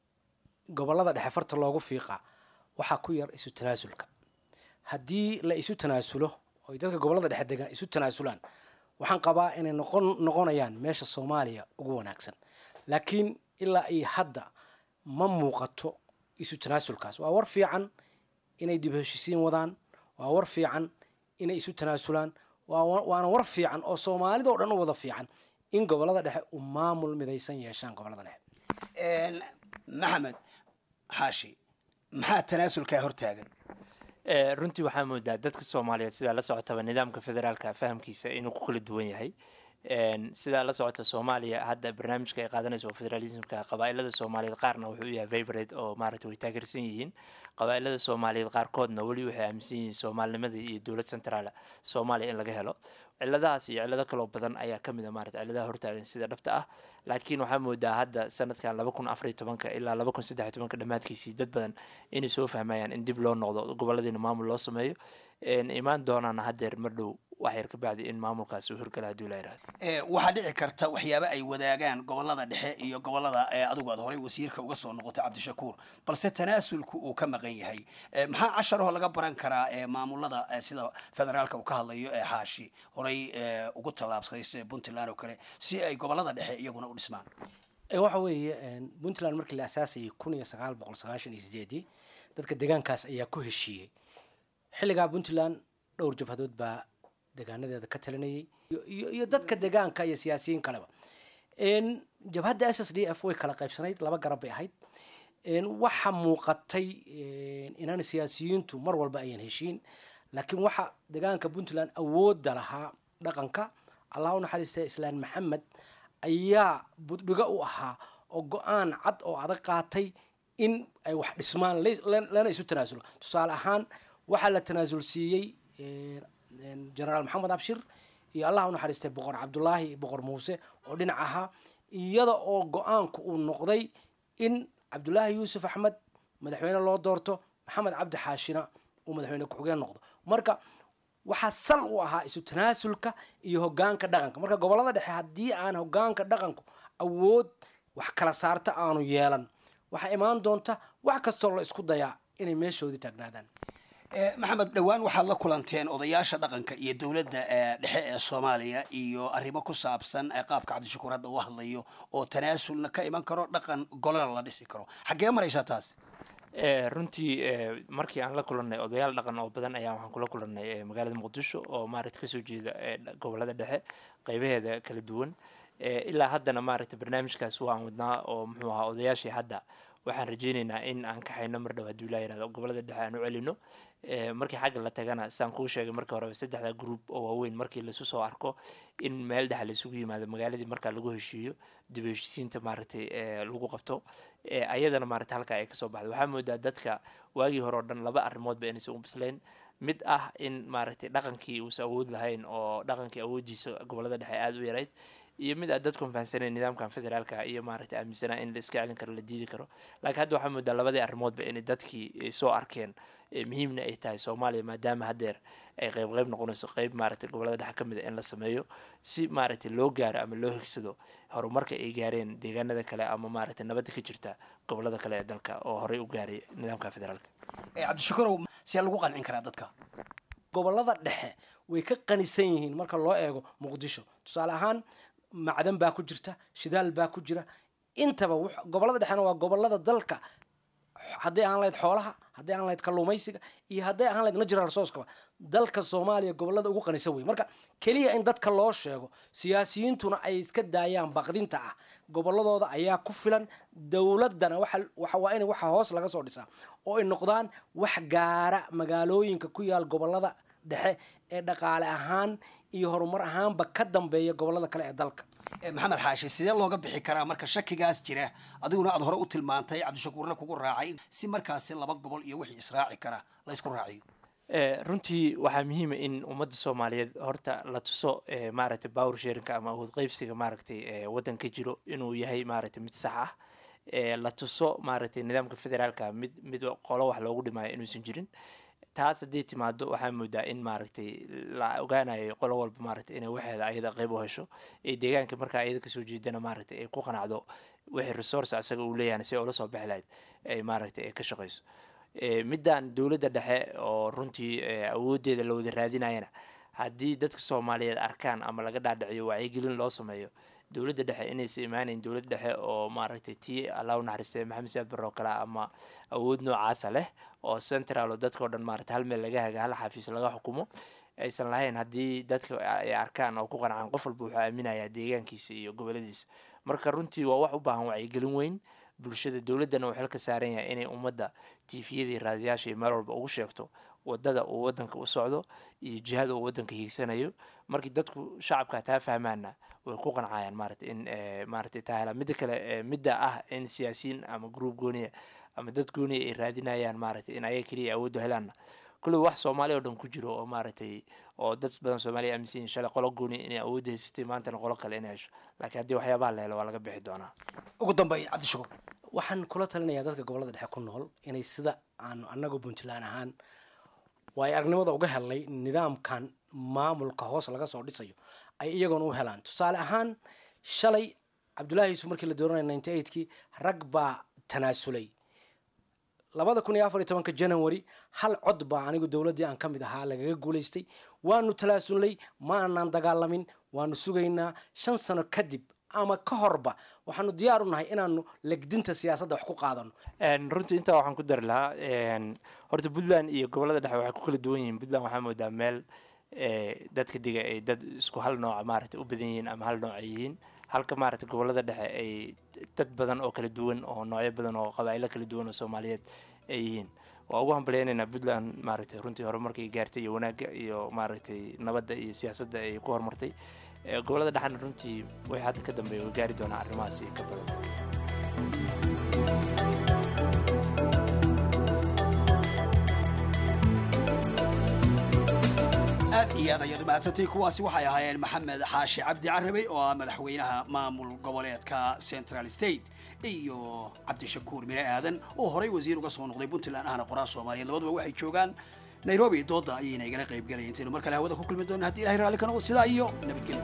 gobolada dhexe farta loogu fiiqa waxaa ku yar isu tanaasulka haddii la isu tanaasulo oy dadka gobolada dhexe degaan isu tanaasulaan waxaan qabaa inay noqon noqonayaan meesha soomaaliya ugu wanaagsan laakiin ilaa iyo hadda ma muuqato isu tanaasulkaas waa war fiican inay dib heshisiin wadaan waa war fiican inay isu tanaasulaan waana war fiican oo soomaalida o dhan u wada fiican in gobolada dhexe u maamul midaysan yeeshaan gobolada dhexe maxamed xaashi maxaa tanaasulkaa hortaagan runtii waxaa moodaa dadka soomaaliyeed sidaa la socotaba nidaamka federaalka fahamkiisa inuu ku kala duwan yahay sidaa la socota soomaaliya hadda barnaamijka ay qaadanayso federalismka qabaailada soomaaliyeed qaarna wuxuu yahay vibrate oo maaragtay way taageersan yihiin qabaailada soomaaliyeed qaarkoodna weli waxay aaminsan yihiin soomaalinimada iyo dowlad centraal soomaaliya in laga helo ciladahaas iyo cilado kaloo badan ayaa kamid a maarata ciladaha hortaagan sida dhabta ah laakiin waxaa moodaa hadda sanadkan laba kun afariy tobanka ilaa laba kun saddexiy tobanka dhammaadkiisii dad badan inay soo fahmayaan in dib loo noqdo goboladiina maamul loo sameeyo imaan doonaana haddeer mar dhow wax yar ka bacdi in maamulkaas uu horgala haduu la yirahdo waxaa dhici karta waxyaaba ay wadaagaan gobolada dhexe iyo gobolada adigu aad horey wasiirka uga soo noqotay cabdishakuur balse tanaasulku uu ka maqan yahay maxaa casharoo laga baran karaa maamulada sida federaalka uu ka hadlayo ee xaashi horey ugu tallaabsaday sida puntland oo kale si ay gobolada dhexe iyaguna u dhismaan waxa weeye puntland markii la asaasayay kun iyo sagaal boqol sagaashan iyo sideedii dadka deegaankaas ayaa ku heshiiyey xilligaa puntland dhowr jabhadood baa degaanadeeda ka talinayay iyo dadka degaanka iyo siyaasiyiin kaleba jabhadda s s d f way kala qaybsanayd laba garab bay ahayd waxa muuqatay inaan siyaasiyiintu mar walba ayaan heshiin laakiin waxa degaanka puntland awoodda lahaa dhaqanka allah u naxariista islaan maxamed ayaa buddhigo u ahaa oo go-aan cad oo adag qaatay in ay wax dhismaan lana isu tanaasulo tusaale ahaan waxaa la tanaasul siiyey genaraal maxamed abshir iyo allah u naxariistay boqor cabdulaahi boqor muuse oo dhinac ahaa iyada oo go-aanku uu noqday in cabdulaahi yuusuf axmed madaxweyne loo doorto maxamed cabdi xaashina uu madaxweyne ku-xigeen noqdo marka waxaa sal u ahaa isu tanaasulka iyo hogaanka dhaqanka marka gobolada dhexe haddii aan hogaanka dhaqanku awood wax kala saarta aanu yeelan waxaa imaan doonta wax kastoo la isku dayaa inay meeshoodii taagnaadaan maxamed dhowaan waxaad la kulanteen odayaasha dhaqanka iyo dowladda dhexe ee soomaaliya iyo arrimo ku saabsan qaabka cabdishakuur hadda uu hadlayo oo tanaasulna ka iman karo dhaqan golana la dhisi karo xaggee maraysaa taas runtii markii aan la kulannay odayaal dhaqan oo badan ayaa waxaan kula kulannay magaalada muqdisho oo maaragta kasoo jeeda gobolada dhexe qeybaheeda kala duwan ilaa haddana maaragta barnaamijkaas waan wadnaa oo muxuu ahaa odayaashii hadda waxaan rajeyneynaa in aan kaxayno mar dhow hadduu ilaa yirahdo gobolada dhexe aan u celino markii xagga la tagana saan kuu sheegay markii horeba saddexda group oo waaweyn markii laisu soo arko in meel dhexe laisugu yimaado magaaladii markaa lagu heshiiyo dib u heshiisiinta maaragtay lagu qabto ayadana maaragtay halkaa ay kasoo baxdo waxaa moodaa dadka waagii hore oo dhan laba arrimoodba inaysan u bislayn mid ah in maaragtay dhaqankii uusan awood lahayn oo dhaqankii awooddiisa gobolada dhexe aada u yarayd iyo mid aad dadku fahansaneen nidaamkan federaalka iyo maaragtay aaminsanaa in la iska celin karo la diidi karo laakiin hadda waxaa moodaa labadii arrimoodba inay dadkii soo arkeen muhiimna ay tahay soomaaliya maadaama haddeer ay qeyb qeyb noqonayso qeyb maaragtay gobolada dhexe ka mid a in la sameeyo si maaragtay loo gaaro ama loo higsado horumarka ay gaareen deegaanada kale ama maaragtay nabadda ka jirta gobolada kale ee dalka oo horey u gaaray nidaamka federaalka cabdishakurow see lagu qancin karaa dadka gobolada dhexe way ka qanisan yihiin marka loo eego muqdisho tusaale ahaan macdan baa ku jirta shidaal baa ku jira intaba gobolada dhexena waa gobolada dalka hadday ahaan lahayd xoolaha hadday ahaan lahayd kalluumaysiga iyo hadday ahaan lahayd natural resourcekaba dalka soomaaliya gobolada ugu qanisan wey marka keliya in dadka loo sheego siyaasiyiintuna ay iska daayaan baqdinta ah goboladooda ayaa ku filan dowladana waxa waa in waxa hoos laga soo dhisaa oo ay noqdaan wax gaara magaalooyinka ku yaal gobolada dhexe ee dhaqaale ahaan iyo horumar ahaanba ka dambeeya gobolada kale ee dalka maxamed xaashi sidee looga bixi karaa marka shakigaas jira adiguna aad hore u tilmaantay cabdishakuurna kugu raacay si markaasi laba gobol iyo wixii israaci kara la ysku raaciyo runtii waxaa muhiima in ummadda soomaaliyeed horta la tuso maaragtay power sharinka ama awood qeybsiga maaragtay waddan ka jiro inuu yahay maaragtay mid sax ah la tuso maaragtay nidaamka federaalka mid mid qolo wax loogu dhimaayo inuusan jirin taas haddii timaado waxaa moodaa in maaragtay la ogaanayo qolo walba maaragtay inay waxeeda ayada qeyb u hesho ee deegaanka markaa ayada kasoo jeedana maaragtay ay ku qanacdo wixii resource asaga uu leeyahay si ula soo bixi lahayd ay maaragtay ay ka shaqeyso middan dowladda dhexe oo runtii awoodeeda la wada raadinayana haddii dadka soomaaliyeed arkaan ama laga dhaadhiciyo wacyigelin loo sameeyo dowladda dhexe inaysa imaaneyn dowlad dhexe oo maaragtay tii allah u naxariistay maxamed siyaad barre oo kale ama awood noocaasa leh oo central oo dadka o dhan maaragtay hal meel laga haga hal xafiis laga xukumo aysan lahayn haddii dadka ay arkaan oo ku qancaan qof walba wuxuu aaminayaa deegaankiisa iyo goboladiisa marka runtii waa wax u baahan wacyigelin weyn bulshada dowladdana uu xil ka saaran yahay inay ummadda tiifiyada iyo raadiyaasha iyo meel walba ugu sheegto wadada uu wadanka u socdo iyo jihada uu wadanka hiigsanayo markii dadku shacabka taa fahmaana way ku qancayaan maarata in maarata taa helaan midda kale midda ah in siyaasiyiin ama group gooniya ama dad gooniya ay raadinayaan maarata in ayaga keliya awoodda helaanna kulli wax soomaaliya oo dhan ku jiro oo maaragtay oo dad badan soomaaliya aaminsan yihin shalay qolo gooniya inay awoodda haysatay maantana qolo kale inay hesho laakiin haddii waxyaabaha la helo waa laga bixi doonaa ugu dambeyn cabdishakuur waxaan kula talinayaa dadka gobolada dhexe ku nool inay sida aanu annagu puntland ahaan waay aragnimada uga helnay nidaamkan maamulka hoos laga soo dhisayo ay iyagoona u helaan tusaale ahaan shalay cabdullaahi yuusuf markii la dooranaya ninety eightkii rag baa tanaasulay labada kun iyo afar iyo tobanka january hal cod baa anigu dowladdii aan ka mid ahaa lagaga guulaystay waanu talaasulnay ma aanaan dagaalamin waanu sugaynaa shan sano kadib ama ka horba waxaanu diyaar u nahay inaanu legdinta siyaasadda wax ku qaadano runtii intaa waxaan ku dari lahaa horta puntland iyo gobolada dhexe waxay ku kala duwan yihiin puntland waxaa moodaa meel dadka diga ay dad isku hal nooca maaragtay u badan yihiin ama hal nooc ay yihiin halka maaragtay gobolada dhexe ay dad badan oo kala duwan oo noocyo badan oo qabaa'ilo kala duwan oo soomaaliyeed ay yihiin waa ugu hambaleynaynaa puntland maaragtay runtii horumarkay gaartay iyo wanaagga iyo maaragtay nabadda iyo siyaasadda ay ku horumartay gobolada dhexana runtii way hadda ka dambeeya way gaari doonaa arrimahaasi ka badan aad iyo aad ayaad umahadsantay kuwaasi waxay ahaayeen maxamed xaashi cabdi carabey oo ah madaxweynaha maamul goboleedka central state iyo cabdishakuur mire aadan oo horey wasiir uga soo noqday puntland ahna qoraa soomaaliyeed labaduba waxay joogaan nairobi dooda ayayna igala qayb galayeen intaynu mar kale hawada ku kulmi doona haddi ilahay raalli ka noqdo sidaa iyo nabadgelyo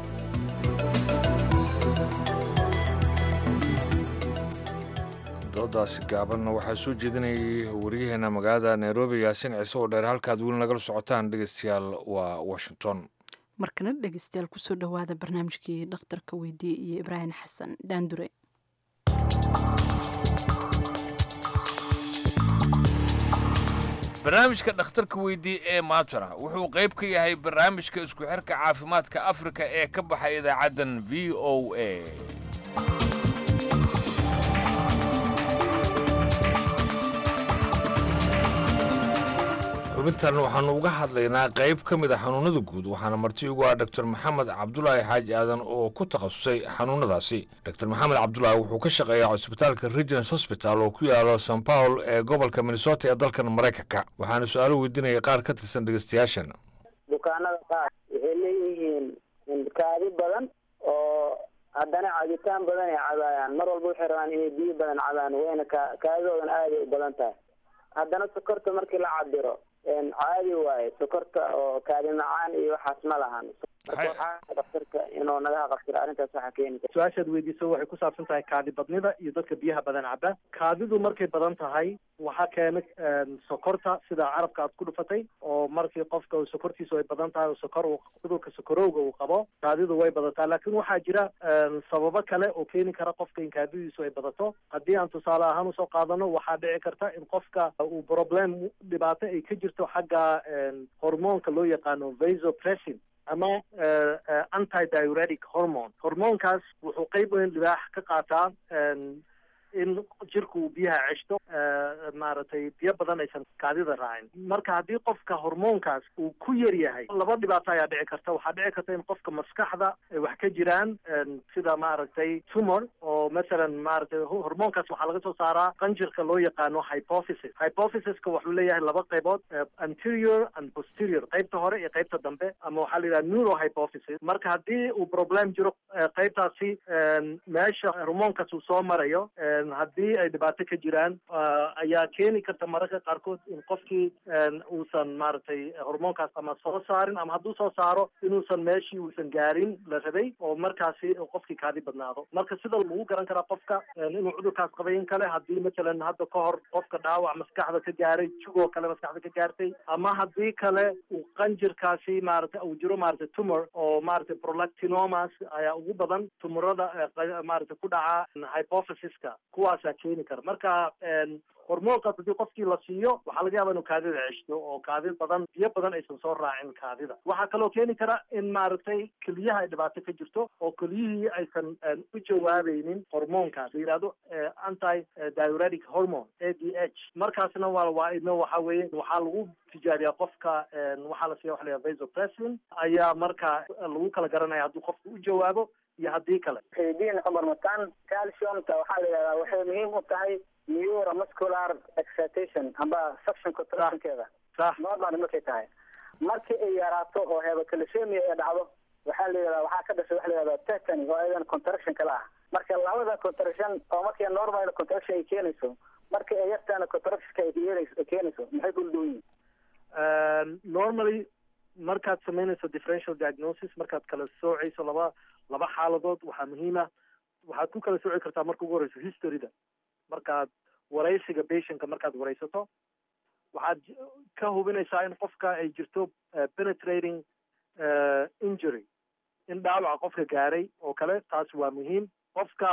doodaasi gaabanna waxaa soo jeedinayay wariyaheena magaalada nairobi yaasin ciise oo dheer halkaad weli nagala socotaan dhegeystayaal waa washington markana dhegeystayaal kusoo dhowaada barnaamijkii dhakhtarka weydiye iyo ibraahim xasan daandure barnaamijka dhakhtarka weydii ee maatara wuxuu qayb ka yahay barnaamijka isku xirka caafimaadka afrika ee ka baxay idaacaddan v o a xubintan waxaanu uga hadlaynaa qayb ka mid a xanuunada guud waxaana marti ugu ah dr maxamed cabdulaahi xaaji aadan oo ku takhasusay xanuunadaasi dr maxamed cabdulaahi wuxuu ka shaqeeyaa cusbitaalka regins hosbital oo ku yaalo san paul ee gobolka minnesota ee dalkan maraykanka waxaana su-aalo weydiinaya qaar ka tirsan dhegeystayaashan bukaanada qaar waxay leeyihiin kaadi badan oo haddana cabitaan badan ay cabaayaan mar walba waxay rabaan inay biyo badan cabaan wayna ka kaadidoodan aaday u badan tahay haddana sokorta markii la cabiro caadi waaye sokorta oo kaadi macaan iyo waxaas ma lahan daktarka inuu naga qabtiro arrintaas waxaa keeni kara su-aashaad weydiiso waxay ku saabsan tahay kaadi badnida iyo dadka biyaha badan caba kaadidu markay badan tahay waxaa keena sokorta sida carabka aad ku dhufatay oo markii qofka sokortiisu ay badan tahay oo sokor uu cudurka sokorowga uu qabo kaadidu way badataa laakiin waxaa jira sababo kale oo keeni kara qofka in kaadidiisu ay badato haddii aan tusaale ahaan usoo qaadano waxaa dhici karta in qofka uu problem dhibaato ay ka jirto xagga hormoonka loo yaqaano vasopressin ama anti diuretic hormone hormoonkaas wuxuu qeyb weyn libaax ka qaataa in jirku uu biyaha ceshto maaragtay biyo badan aysan kaadida raacin marka haddii qofka hormoonkaas uu ku yar yahay laba dhibaato ayaa dhici karta waxaa dhici karta in qofka maskaxda ay wax ka jiraan sida maaragtay tumor oo masalan maaragtay hormoonkaas waxaa laga soo saaraa qanjirka loo yaqaano hypophysis hypophysiska wuxuu leeyahay laba qaybood anterior and posterior qaybta hore iyo qaybta dambe ama waxaa la yidhaha neurohypophysis marka haddii uu problem jiro qaybtaasi meesha hormoonkaas uu soo marayo haddii ay dhibaato ka jiraan ayaa keeni karta mararka qaarkood in qofkii uusan maaragtay hormoonkaas ama soo saarin ama hadduu soo saaro inuusan meeshii uusan gaarin la rabay oo markaasi qofkii kaadi badnaado marka sida lagu garan karaa qofka inuu cudurkaas qabay in kale haddii matalan hadda ka hor qofka dhaawac maskaxda ka gaaray jugoo kale maskaxda ka gaartay ama haddii kale uu qanjirkaasi maaragtay uu jiro maaragtay tumor oo maaragtay prolactinomas ayaa ugu badan tumurada maaragtay ku dhaca hypophysiska kuwaasaa keeni kara marka hormoonkaas haddii qofkii la siiyo waxaa laga yaaba inuu kaadida ceshto oo kaadi badan biyo badan aysan soo raacin kaadida waxaa kaloo keeni kara in maaragtay keliyaha ay dhibaato ka jirto oo keliyihii aysan u jawaabaynin hormoonkaas la yidhahdo anti diuretic hormone a d h markaasna waa waa idna waxa weeye waxaa lagu tijaabiyaa qofka waxaa la siiya waxa la yidhahda vasopressin ayaa marka lagu kala garanaya hadduu qofka u jawaabo iyo haddii kale diin cumar mataan calciumta waxaa la yidhahdaa waxay muhiim u tahay neuromuscular excitation amba suction contractionkeeda normal markay tahay markii ay yaraato oo hebocalcemia ay dhacdo waxaa la yidhahdaa waxaa ka dhashay waxa la yidhahdaa tetany oo ayadan contraction kala ah marka labada contraction oo markii normal contraction ay keenayso markii ay yartaana contractionka ay keenayso ay keenayso maxay kula duwan yihiin normally markaad samaynayso differential diagnosis markaad kala soocayso laba laba xaaladood waxaa muhiima waxaad ku kala sooci kartaa marka ugu horeyso historyda markaad waraysiga patientka markaad waraysato waxaad ka hubinaysaa in qofka ay jirto penetrating injury in dhaawaca qofka gaaray oo kale taas waa muhiim qofka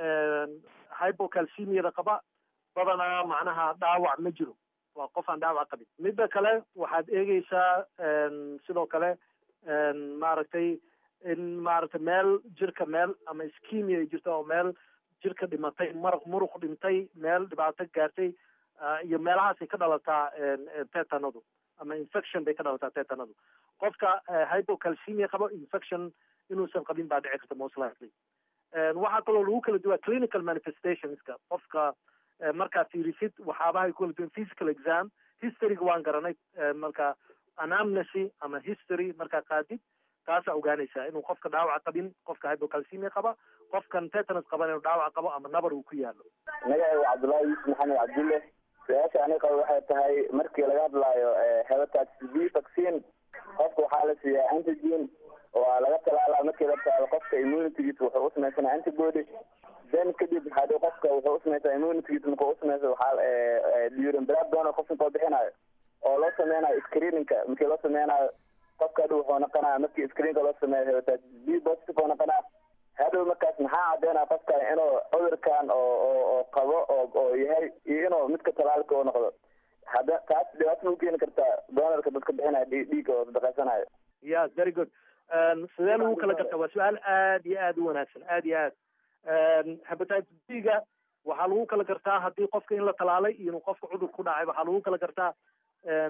hypocalcemiada qaba badanaa macnaha dhaawac ma jiro waa qof aan dhaawac qabin midda kale waxaad eegeysaa sidoo kale maaragtay in maaragtay meel jirka meel ama iskimia ay jirto oo meel jirka dhimatay maraq muruq dhintay meel dhibaato gaartay iyo meelahaasay ka dhalataa tetanadu ama infection bay ka dhalataa tetanadu qofka hypocalcemia qabo infection inuusan qabin baa dhici karta most likely waxaa kaloo lagu kala duwaa clinical manifestationska qofka markaa fiirisid waxaabahay kala duwan physical exam historyga waan garanay marka anamnesy ama history markaa qaadid taasaa ogaanaysaa inuu qofka dhaawac qabin qofka hypocalcemia qaba qofkan tetanus qaban inuu dhaawac qabo ama nabar uu ku yaalo magacigu cabdullaahi yuusuf maxamed cabdulle su-aasha aniga qaba waxay tahay markii laga hadlaayo hepatitis b vaccine qofka waxaa la siiyaa antigen waa laga talaalaa markii la taalo qofka immunitygiisa wuxuu u samaysanaa antibody then kadib hadii qofka wuxuu u samaysaa immunitygiisa markuu u samaysa waxaa during blood donor qofka koo bixinayo oo loo sameynayo screeningka markii loo sameynayo qofka hadhow wuxuu noqonaya markii screenka loo sameeyo hepatitis b positive oo noqonaya hadhow markaas maxaa cadeynaya qofkan inuu cudurkan oo oo oo qabo oo oo yahay iyo inuu midka talaalka u noqdo hadda taas dhibaato ma u keeni kartaa doonarka dadka bixinaya dhiigga oo sadaqaysanayo ya very good sidee lagu kala gartaa waa su-aal aad iyo aad u wanaagsan aad iyo aad hepatitis b-ga waxaa lagu kala gartaa haddii qofka in la talaalay iyo inuu qofka cudur ku dhacay waxaa lagu kala gartaa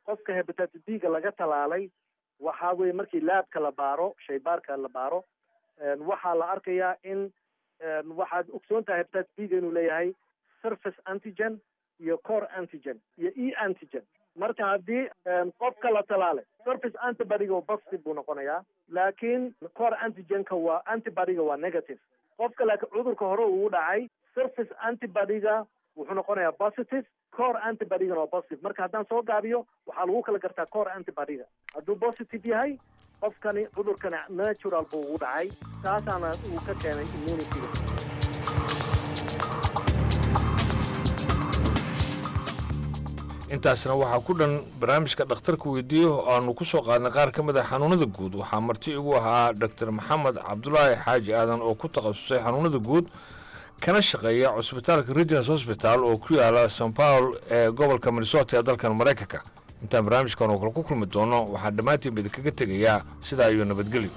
qofka hepatitis b-ga laga talaalay waxaa weye markii laabka la baaro shaybaarka la baaro waxaa la arkayaa in waxaad ogsoon tahay hepatitis b-ga inuu leeyahay surface antigen iyo core antigen iyo e antigen marka haddii qofka la talaalay surface antibodyga positive buu noqonayaa laakiin core antigenka waa antibodyga waa negative qofka laakiin cudurka hore uu dhacay surface antibodyga wuxuu noqonayaa positive core antibodygana waa positive marka haddaan soo gaabiyo waxaa lagu kala gartaa core antibodyga hadduu positive yahay qofkani cudurkani natural buu ugu dhacay taasaana uu ka keenay immunityga intaasna waxaa ku dhan barnaamijka dhakhtarka weydiiyo oo aanu ku soo qaadnay qaar ka mid a xanuunada guud waxaa marti igu ahaa doctor maxamed cabdulaahi xaaji aadan oo ku takhasusay xanuunada guud kana shaqeeya cusbitaalka regins hosbital oo ku yaala san paul ee gobolka minnesota ee dalkan maraykanka intaan barnaamijkan oo kale ku kulmi doono waxaan dhammaantiinba idinkaga tegayaa sidaa iyo nabadgelyo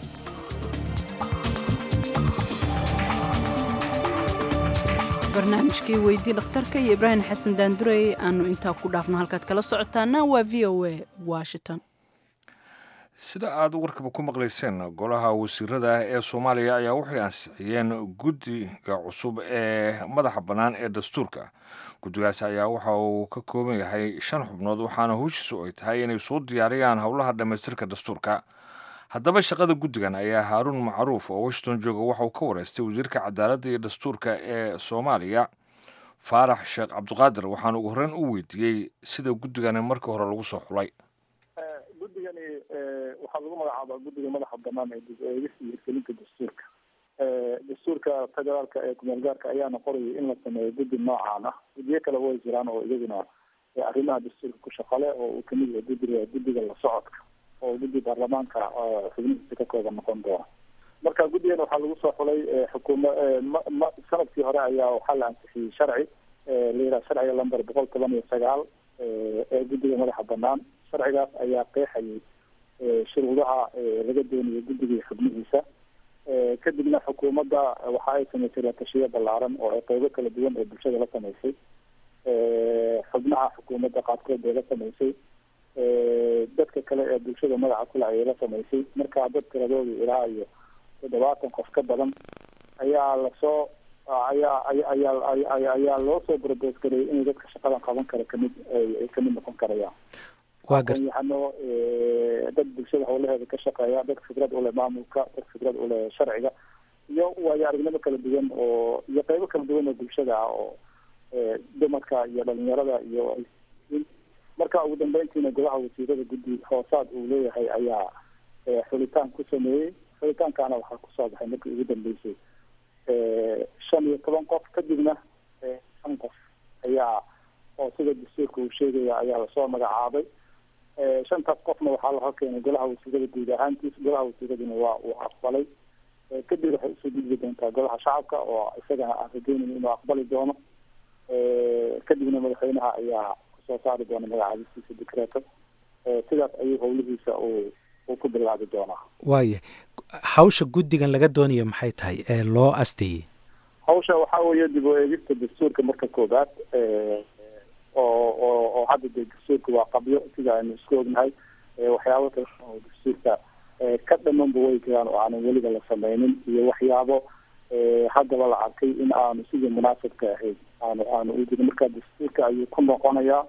barnaamijkii weydii dhakhtarka iyo ibraahim xasan daandurey aanu intaa ku dhaafno halkaad kala socotaana waa v o a washington sida aada warkaba ku maqlayseen golaha wasiirada ee soomaaliya ayaa waxay ansixiyeen guddiga cusub ee madaxa bannaan ee dastuurka guddigaas ayaa waxa uu ka kooban yahay shan xubnood waxaana howshiisu ay tahay inay soo diyaariyaan howlaha dhammaystirka dastuurka haddaba shaqada guddigan ayaa haaruun macruuf oo washington jooga waxa uu ka wareystay wasiirka cadaaladda iyo dastuurka ee soomaaliya faarax sheekh cabdiqaadir waxaana ugu horreyn u weydiiyey sida guddigani markii hore lagu soo xulay guddigani waxaa lagu magacaabaa guddiga madaxa banaan ee dib eegista iyo hirgelinta dastuurka dastuurka federaalka ee kumeel gaarka ayaana qorayay in la sameeyo guddi noocaan ah guddiyo kale way jiraan oo iyaguna arrimaha dastuurka ku shaqale oo uu kamid yahay guddiga guddiga la socodka oo guddi baarlamaanka xubnihiisa ka kooban noqon doona marka guddigan waxaa lagu soo xulay xukuuma ma sanadkii hore ayaa waxaa la ansixiyey sharci la yidhaha sharciga lamber boqol toban iyo sagaal ee guddiga madaxa banaan sharcigaas ayaa qeexayay shuruudaha laga doonayo guddiga iyo xubnihiisa kadibna xukuumadda waxa ay samaysay latashiyo ballaaran oo ay qeybo kala duwan ee bulshada la samaysay xubnaha xukuumadda qaarkood bay la samaysay dadka kale ee bulshada magaca kule ayay la samaysay markaa dad tiradooda ilaa iyo toddobaatan qof ka badan ayaa lasoo ayaa ayaa ayaa loo soo broboos gareeyay inay dadka shaqadan qaban kara kamid ay kamid noqon karayaan aqoon-yahano dad bulshada howlaheeda ka shaqeeya dad khibrad uleh maamulka dad khibrad uleh sharciga iyo waayo aragnimo kala duwan oo iyo qeybo kala duwan oo bulshada ah oo dumarka iyo dhalinyarada iyo marka ugu dambeyntiina golaha wasiirada guddi hoosaad uu leeyahay ayaa xulitaan ku sameeyey xulitaankaana waxaa kusoo baxay markii ugu dambeysay shan iyo toban qof kadibna shan qof ayaa oo sida dastuurka uu sheegaya ayaa lasoo magacaabay shantaas qofna waxaa la horkeenay golaha wasiirada guud ahaantiis golaha wasiiraduna waa uu aqbalay kadib waxay usoo gudbi doontaa golaha shacabka oo isagana aan rajeynayno inuu aqbali doono kadibna madaxweynaha ayaa kusoo saari doona magacaabisiisa dikreeto sidaas ayuu howlihiisa uu uu ku bilaabi doonaa waaya hawsha guddigan laga doonayo maxay tahay ee loo asteeyey hawsha waxaa weeye dib u eegista dastuurka marka koobaad oo oo oo hadda dee dastuurka waa qabyo sida aynu isku ognahay waxyaabo kale oo dastuurka ka dhamanba way jiraan oo aanan weliba la sameynin iyo waxyaabo haddaba la arkay in aanu sidii munaasabka ahayd aanu aanu u jirin marka dastuurka ayuu ku noqonayaa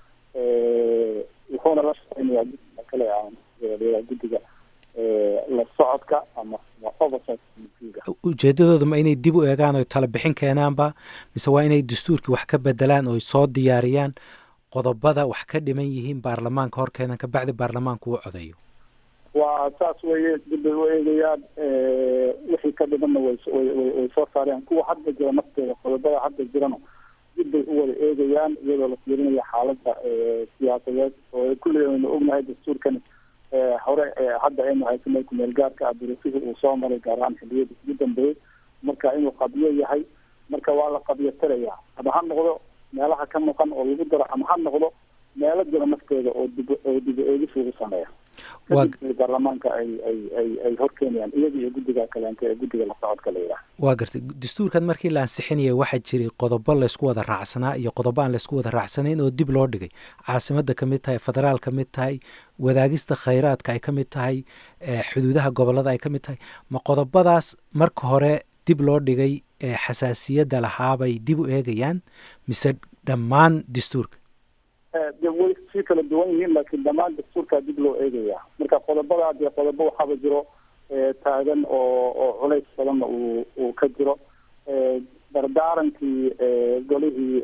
wuxuuna la shaqeynayaa guddiga kale aan guddiga la socodka ama oversight ujeedadooda ma inay dib u eegaan oy tala bixin keenaanba mise waa inay dastuurkii wax ka bedelaan oy soo diyaariyaan qodobada wax ka dhiman yihiin baarlamaanka hor keenan kabacdi baarlamaanku uu codayo waa saas weeye dib bay u eegayaan wixii ka dhimanna way way soo saarayaan kuwa hadda jira nafteeda qodobada hadda jirana dib bay u wada eegayaan iyadoo la fiirinaya xaaladda siyaasadeed oo kulliga aynu ognahay dastuurkan hore hadda aynu haysanay kumeel gaarka ah durasihii uu soo maray gaar ahaan xiliyada ugu dambeeyey marka inuu qabyo yahay marka waa la qabyo tirayaa ama ha noqdo meelaha ka maqan oo lagu daro ama ha noqdo meelo jira nafteeda oo dib oo dib eegis lagu sameeya kadib baarlamaanka ay ay ay ay horkeenayaan iyaga iyo guddiga kaleente ee guddiga la socodka la yidhaah waa gartay dastuurkan markii la ansixinaya waxaa jiray qodobo laysku wada raacsanaa iyo qodobo aan laysku wada raacsanayn oo dib loo dhigay caasimadda ka mid tahay federaal ka mid tahay wadaagista khayraadka ay ka mid tahay xuduudaha gobolada ay ka mid tahay ma qodobadaas marka hore dib loo dhigay ee xasaasiyadda lahaabay dib u eegayaan mise dhammaan dastuurka de way si kala duwan yihiin laakiin dhammaan dastuurkaa dib loo eegaya marka qodobada dee qodobo waxaaba jiro taagan oo oo culays badanna uu uu ka jiro dardaarankii golihii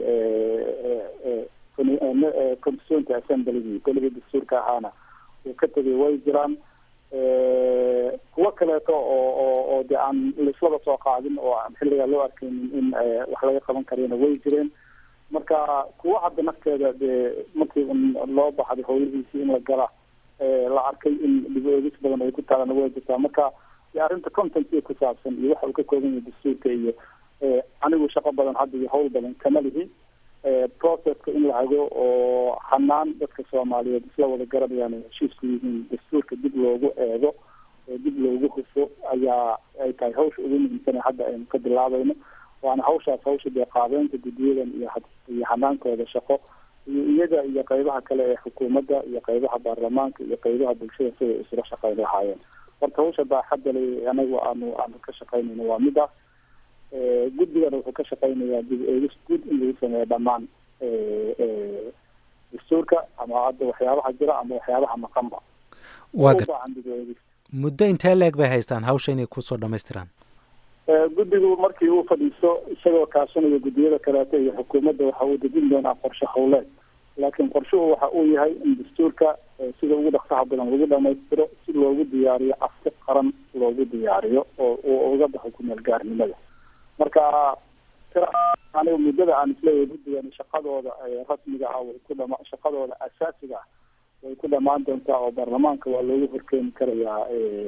constituent assembligii golihii dastuurka ahaana uu ka tegay way jiraan kuwo kaleeto oo oo oo de aan laislaba soo qaadin oo aan xilligaa loo arkaynin in wax laga qaban karayna way jireen marka kuwa hadda nafteeda dee markii loo baxday howlihiisii in la gala la arkay in dib eegis badan ay ku taalana way jirtaa marka de arrinta contentia ku saabsan iyo waxa uu ka kooban yahay dastuurka iyo anigu shaqo badan hadda iyo howl badan kama lihi processka in la hago oo hanaan dadka soomaaliyeed isla wada garanayaan ay heshiisku yihiin dastuurka dib loogu eego oo dib loogu hufo ayaa ay tahay hawsha ugu muhiimsana hadda aynu ka bilaabayno waana hawshaas hawsha dee qaabeynta guddiyadan iyo iyo hanaankooda shaqo iyo iyaga iyo qeybaha kale ee xukuumadda iyo qeybaha baarlamaanka iyo qeybaha bulshada siday isula shaqeyn lahaayeen horta hawsha baaxadda le anagu aanu aanu ka shaqeynayno waa midaas guddigana wuxuu ka shaqeynayaa dib eegis guud in lagu sameeyo dhammaan dastuurka ama hadda waxyaabaha jira ama waxyaabaha maqanba waa gar ubaahan dib eegis muddo intee leeg bay haystaan hawsha inay kusoo dhammaystiraan guddigu markii uu fadhiisto isagoo kaashanaya guddiyada kaleeto iyo xukuumadda waxa uu dejin doonaa qorshe howleed laakiin qorshuhu waxa uu yahay in dastuurka sida ugu dhaqsaha badan lagu dhamaystiro si loogu diyaariyo afti qaran loogu diyaariyo oo uu uga baxo kumeel gaarnimada marka aniga muddada aan isleeyahay guddigan shaqadooda rasmiga ah way ku dhama shaqadooda asaasiga ah way ku dhamaan doontaa oo baarlamaanka waa loogu horkeeni karayaa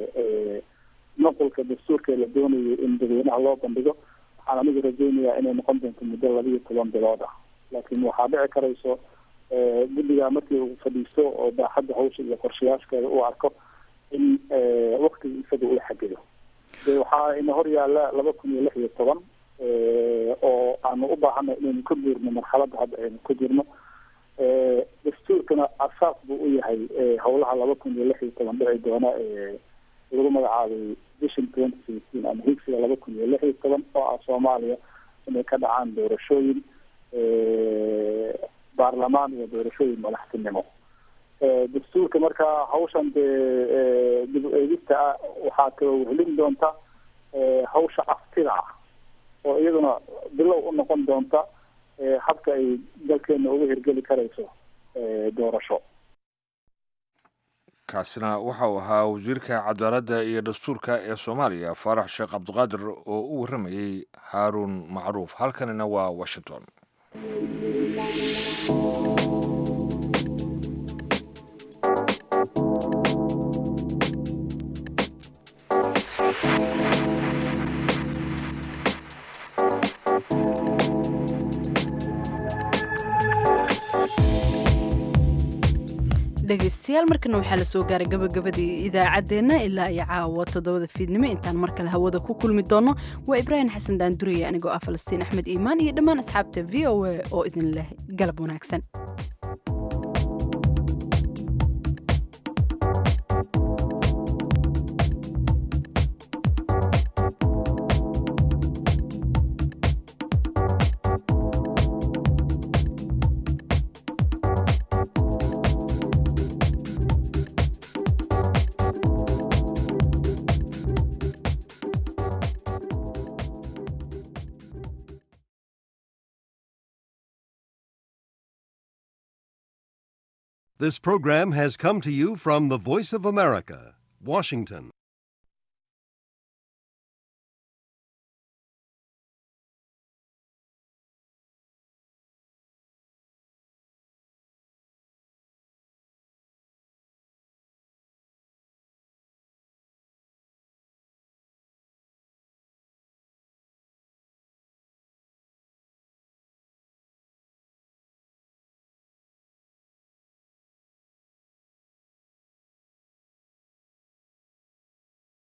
nuqulka dastuurka la doonayo in dadweynaha loo bandhigo waxaan anigu rajeynayaa inay noqon doonto muddo laba iyo toban bilood ah laakiin waxaa dhici karayso guddiga markii uu fadhiisto oo baaxadda hawsha iyo qorshayaashkeeda uu arko in waktiga isaga uu xagido de waxaa ina hor yaalla laba kun iyo lix iyo toban oo aanu u baahanay inaynu ka guurno marxaladda hadda aynu ku jirno dastuurkana asaas buu u yahay howlaha laba kun iyo lix iyo toban dhici doona lagu magacaabay vision twenty sixteen ama higsiga laba kun iyo lix iyo toban oo ah soomaaliya inay ka dhacaan doorashooyin baarlamaan iyo doorashooyin madaxtinimo dastuurka marka hawshan dee dib u eegista ah waxaa kaloo helin doonta hawsha aftida ah oo iyaduna bilow u noqon doonta habka ay dalkeena uga hirgeli karayso doorasho kaasina waxa uu ahaa wasiirka cadaaladda iyo dastuurka ee soomaaliya faarax sheekh cabdiqaadir oo u warramayey haaruun macruuf halkanina waa washington dhegaystayaal markana waxaa la soo gaaray gabagabadii idaacaddeenna ilaa iyo caawa toddobada fiidnimo intaan mar kale hawada ku kulmi doonno waa ibraahim xasan daanduriye anigoo ah falastiin axmed iimaan iyo dhammaan asxaabta v o a oo idin leh galab wanaagsan This program has come to you from the Voice of America, Washington.